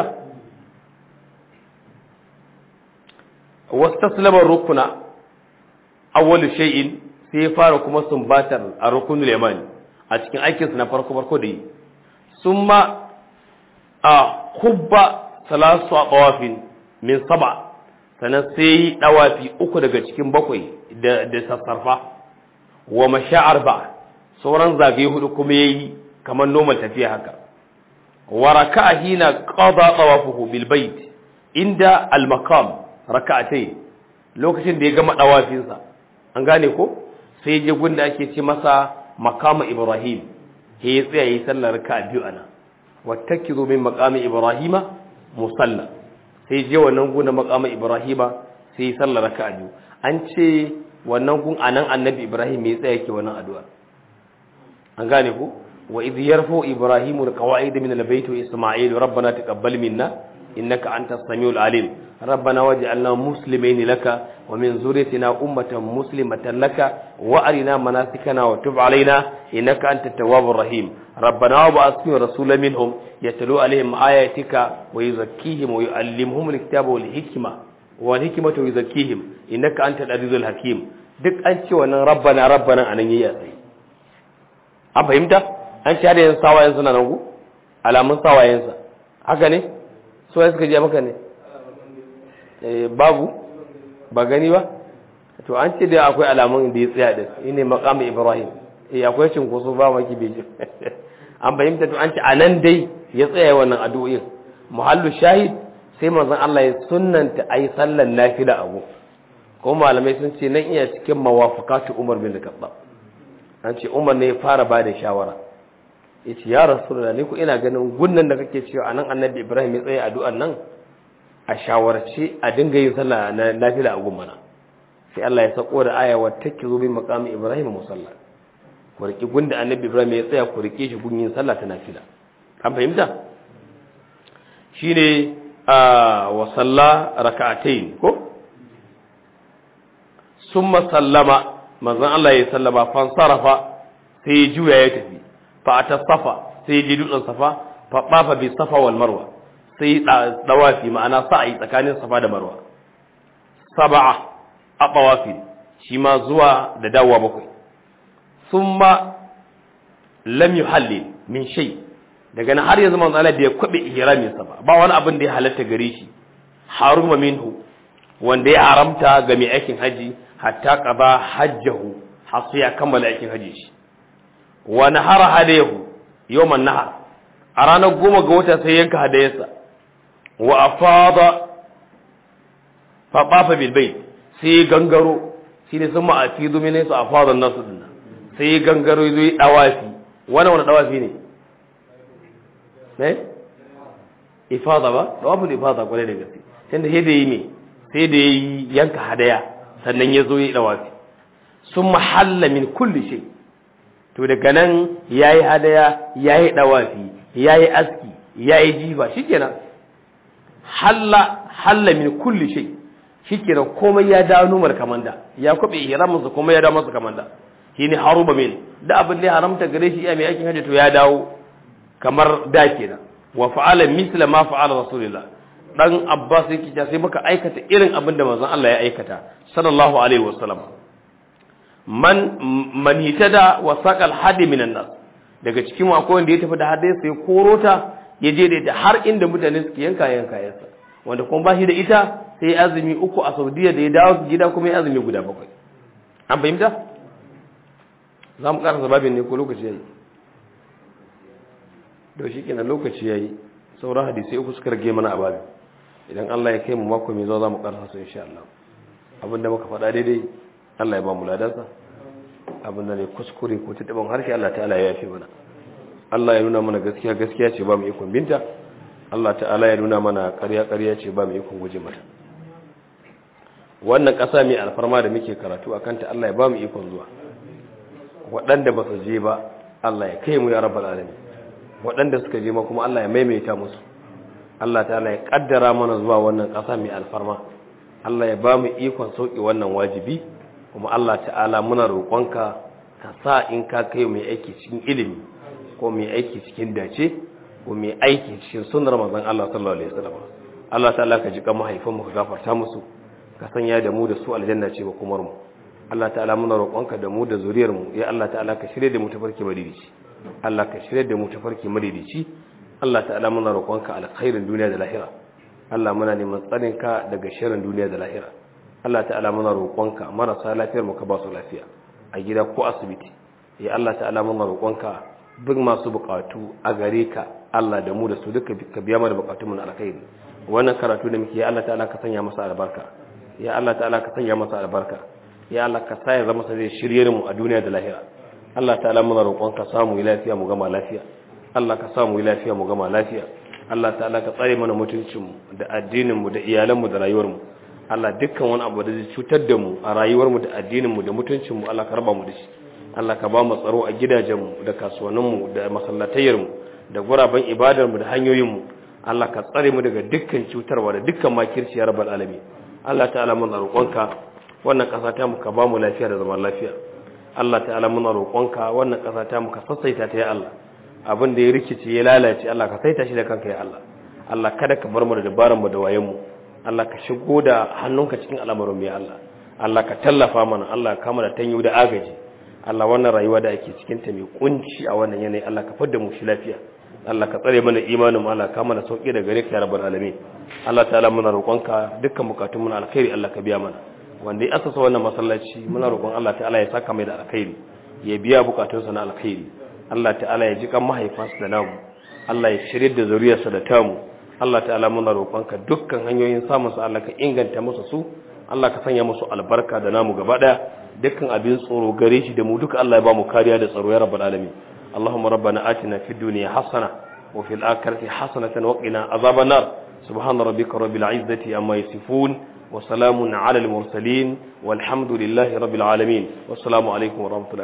wastaslama rukuna awwalu shay'in sai ya fara kuma sumbatar a rukunul yamani a cikin aikinsa na farko farko da yi summa a kubba salasu a bawafin min saba sannan sai yi dawafi uku daga cikin bakwai da da sassarfa wa masha'ar ba sauran zagaye hudu kuma yayi kamar normal tafiya haka wa raka'a hina qada tawafuhu bil bait inda al maqam raka'atayn lokacin da ya gama dawafinsa an gane ko sai je gunda ake ce masa makama ibrahim he ya tsaya yi sallar raka'a biyu ana wattakizu min maqami ibrahima musalla sai je wannan gunda maqama ibrahima sai yi sallar raka'a biyu an ce wannan gun anan annabi ibrahim ya tsaya yake wannan addu'a an gane ko wa idh yarfu ibrahimu alqawaid min albayt wa isma'il rabbana taqabbal minna innaka antas samiul alim ربنا واجعلنا مسلمين لك ومن ذريتنا أمة مسلمة لك وأرنا مناسكنا وتب علينا إنك أنت التواب الرحيم ربنا وابعث فيهم رسولا منهم يتلو عليهم آياتك ويزكيهم ويعلمهم الكتاب والحكمة والحكمة ويزكيهم إنك أنت العزيز الحكيم duk an ce wannan rabbana rabbana anan yayi sai an fahimta an ce har yanzu sawayen suna nan ku alamun sawayensa haka ne so ya suka je maka ne babu ba gani ba to an ce da akwai alamun da ya tsaya din shine maqam ibrahim eh akwai cinkoso ba maki bai an fahimta to an ce anan dai ya tsaya wannan addu'o'in muhallu shahid sai manzon Allah ya sunnanta ayi sallar nafila abu kuma malamai sun ce nan iya cikin mawafaqatu Umar bin Khattab an ce Umar ne ya fara bada shawara yace ya rasulullah ni ku ina ganin gunnan da kake cewa anan annabi Ibrahim ya tsaya addu'an nan a shawarce a dinga yin sallah na nafila a gummana sai Allah ya sako da aya wa takizu bi maqami Ibrahim musalla ku riki gunda annabi Ibrahim ya tsaya ku rike shi gun yin sallah ta nafila an fahimta shine a wa salla rak'atayn ko summa sallama manzon Allah ya sallama fan sarafa sai ya juya ya tafi fa atasafa sai ya ji dutsen safa fa bafa bi safa wal marwa sai dawafi ma'ana sa'ayi tsakanin safa da marwa sab'a a tawafi shi ma zuwa da dawowa bakwai thumma lam yuhallil min shay daga nan har yanzu manzo Allah bai kwabe ihramin sa ba ba wani abin da ya halatta gare shi haruma minhu wanda ya haramta ga mai aikin haji hatta qada hajjahu har sai ya kammala aikin haji shi wa nahara hadayahu yawman nahar a ranar goma ga wata sai yanka hadayarsa wa afada fa bafa bil bayt sai gangaro shine sun ma'afidu min su afada nasu dinnan sai gangaro zai dawafi wannan wani dawafi ne ne ifada ba tawaful ifada kwarai da gaske tunda sai da yi me sai da yi yanka hadaya sannan ya zo yi dawafi sun mahalla min kulli shay to daga nan yayi hadaya yayi dawafi yayi aski yayi jifa shikenan halla halla min kulli shay shikenan komai ya dawo numar kamanda ya kwabe ihramin sa komai ya dawo masa kamanda shine haruba min da abin da ya haramta gare shi iya mai aikin hajji to ya dawo kamar da kenan wa fa'ala misla ma fa'ala rasulullah dan abbas yake cewa sai muka aikata irin abin da manzon Allah ya aikata sallallahu alaihi wasallam man man hitada wa saqal hadi minan nas daga cikin akwai wanda ya tafi da hadai sai korota ya je da ita har inda mutane suke yanka yanka yansa wanda kuma ba shi da ita sai azumi uku a Saudiya da ya dawo gida kuma ya azumi guda bakwai an fahimta za mu karasa babin ne ko lokaci yayi da shi kenan lokaci yayi sauran hadisai uku suka rage mana a babin idan Allah ya kai mu mako mai zuwa za mu karasa su insha Allah abinda muka faɗa daidai Allah ya ba mu ladansa abinda ne kuskure ko taɓin harshe Allah ta'ala ya yafe mana Allah ya nuna mana gaskiya gaskiya ce ba mu ikon binta Allah ta'ala ya nuna mana ƙarya ƙarya ce ba mu ikon guje mata wannan ƙasa mai alfarma da muke karatu a kanta Allah ya ba mu ikon zuwa waɗanda ba su je ba Allah ya kai mu ya rabbal alamin waɗanda suka je ma kuma Allah ya maimaita musu Allah ta'ala ya kaddara mana zuwa wannan ƙasa mai alfarma Allah ya ba mu ikon sauƙi wannan wajibi kuma Allah ta'ala muna roƙonka ka sa in ka kai mai aiki cikin ilimi ko mai aiki cikin dace ko mai aiki cikin sunnar manzon Allah sallallahu alaihi wasallam Allah ta'ala ka ji kan mahaifanmu ka gafarta musu ka sanya da mu da su aljanna ce ba kumar mu Allah ta'ala muna roƙonka da mu da zuriyar mu ya Allah ta'ala ka shirye da mu tafarki madidici Allah ka shirye da mu tafarki madidici Allah ta'ala muna roƙonka alkhairin duniya da lahira Allah muna neman tsarinka daga sharrin duniya da lahira Allah ta'ala muna roƙonka marasa lafiyar mu ka ba su lafiya a gida ko asibiti ya Allah ta'ala muna roƙonka duk masu buƙatu a gare ka Allah da mu da su duka ka biya mana buƙatun mu na alkhairi wannan karatu da muke ya Allah ta'ala ka sanya masa albarka ya Allah ta'ala ka sanya masa albarka ya Allah ka sa ya zama sai shirye mu a duniya da lahira Allah ta'ala muna roƙonka samu lafiya mu gama lafiya Allah ka samu lafiya mu gama lafiya Allah ta'ala ka tsare mana mutuncinmu da addininmu da iyalanmu da rayuwarmu Allah dukkan wani abu da zai cutar da mu a rayuwarmu da addininmu da mutuncinmu Allah ka raba mu da shi Allah ka ba mu tsaro a gidajenmu da kasuwanninmu da masallatayyarmu da guraben ibadarmu da hanyoyinmu Allah ka tsare mu daga dukkan cutarwa da dukkan makirci ya rabbal alamin Allah ta'ala muna roƙonka wannan ƙasa ta mu ka ba mu lafiya da zaman lafiya Allah ta'ala muna roƙonka wannan ƙasa ta mu ka sassaita ta ya Allah abin da ya rikice ya lalace Allah ka saita shi da kanka ya Allah Allah kada ka bar mu da dabaran mu da wayen mu Allah ka shigo da hannunka cikin al'amarin mu ya Allah Allah ka tallafa mana Allah ka kama da tanyo da agaji Allah wannan rayuwa da ake cikin ta mai kunci a wannan yanayi Allah ka fadda mu shi lafiya Allah ka tsare mana imanin mu Allah ka mana sauki da gare ka ya rabbal alamin Allah ta'ala muna roƙonka dukkan bukatun mu na alkhairi Allah ka biya mana wanda ya asasa wannan masallaci muna roƙon Allah ta'ala ya saka mai da alkhairi ya biya bukatunsa na alkhairi Allah ta'ala ya ji kan mahaifansa da namu Allah ya shirye da zuriyarsa da tamu Allah ta'ala muna roƙonka dukkan hanyoyin samun su Allah ka inganta musu su Allah ka sanya musu albarka da namu gaba daya dukkan abin tsoro gare shi da mu duka Allah ya ba mu kariya da tsaro ya rabbal alamin Allahumma rabbana atina fid dunya hasana wa fil akhirati hasanatan wa qina azaban nar subhana rabbika rabbil izzati amma yasifun wa salamun ala al mursalin walhamdulillahi rabbil alamin wassalamu alaikum wa rahmatullahi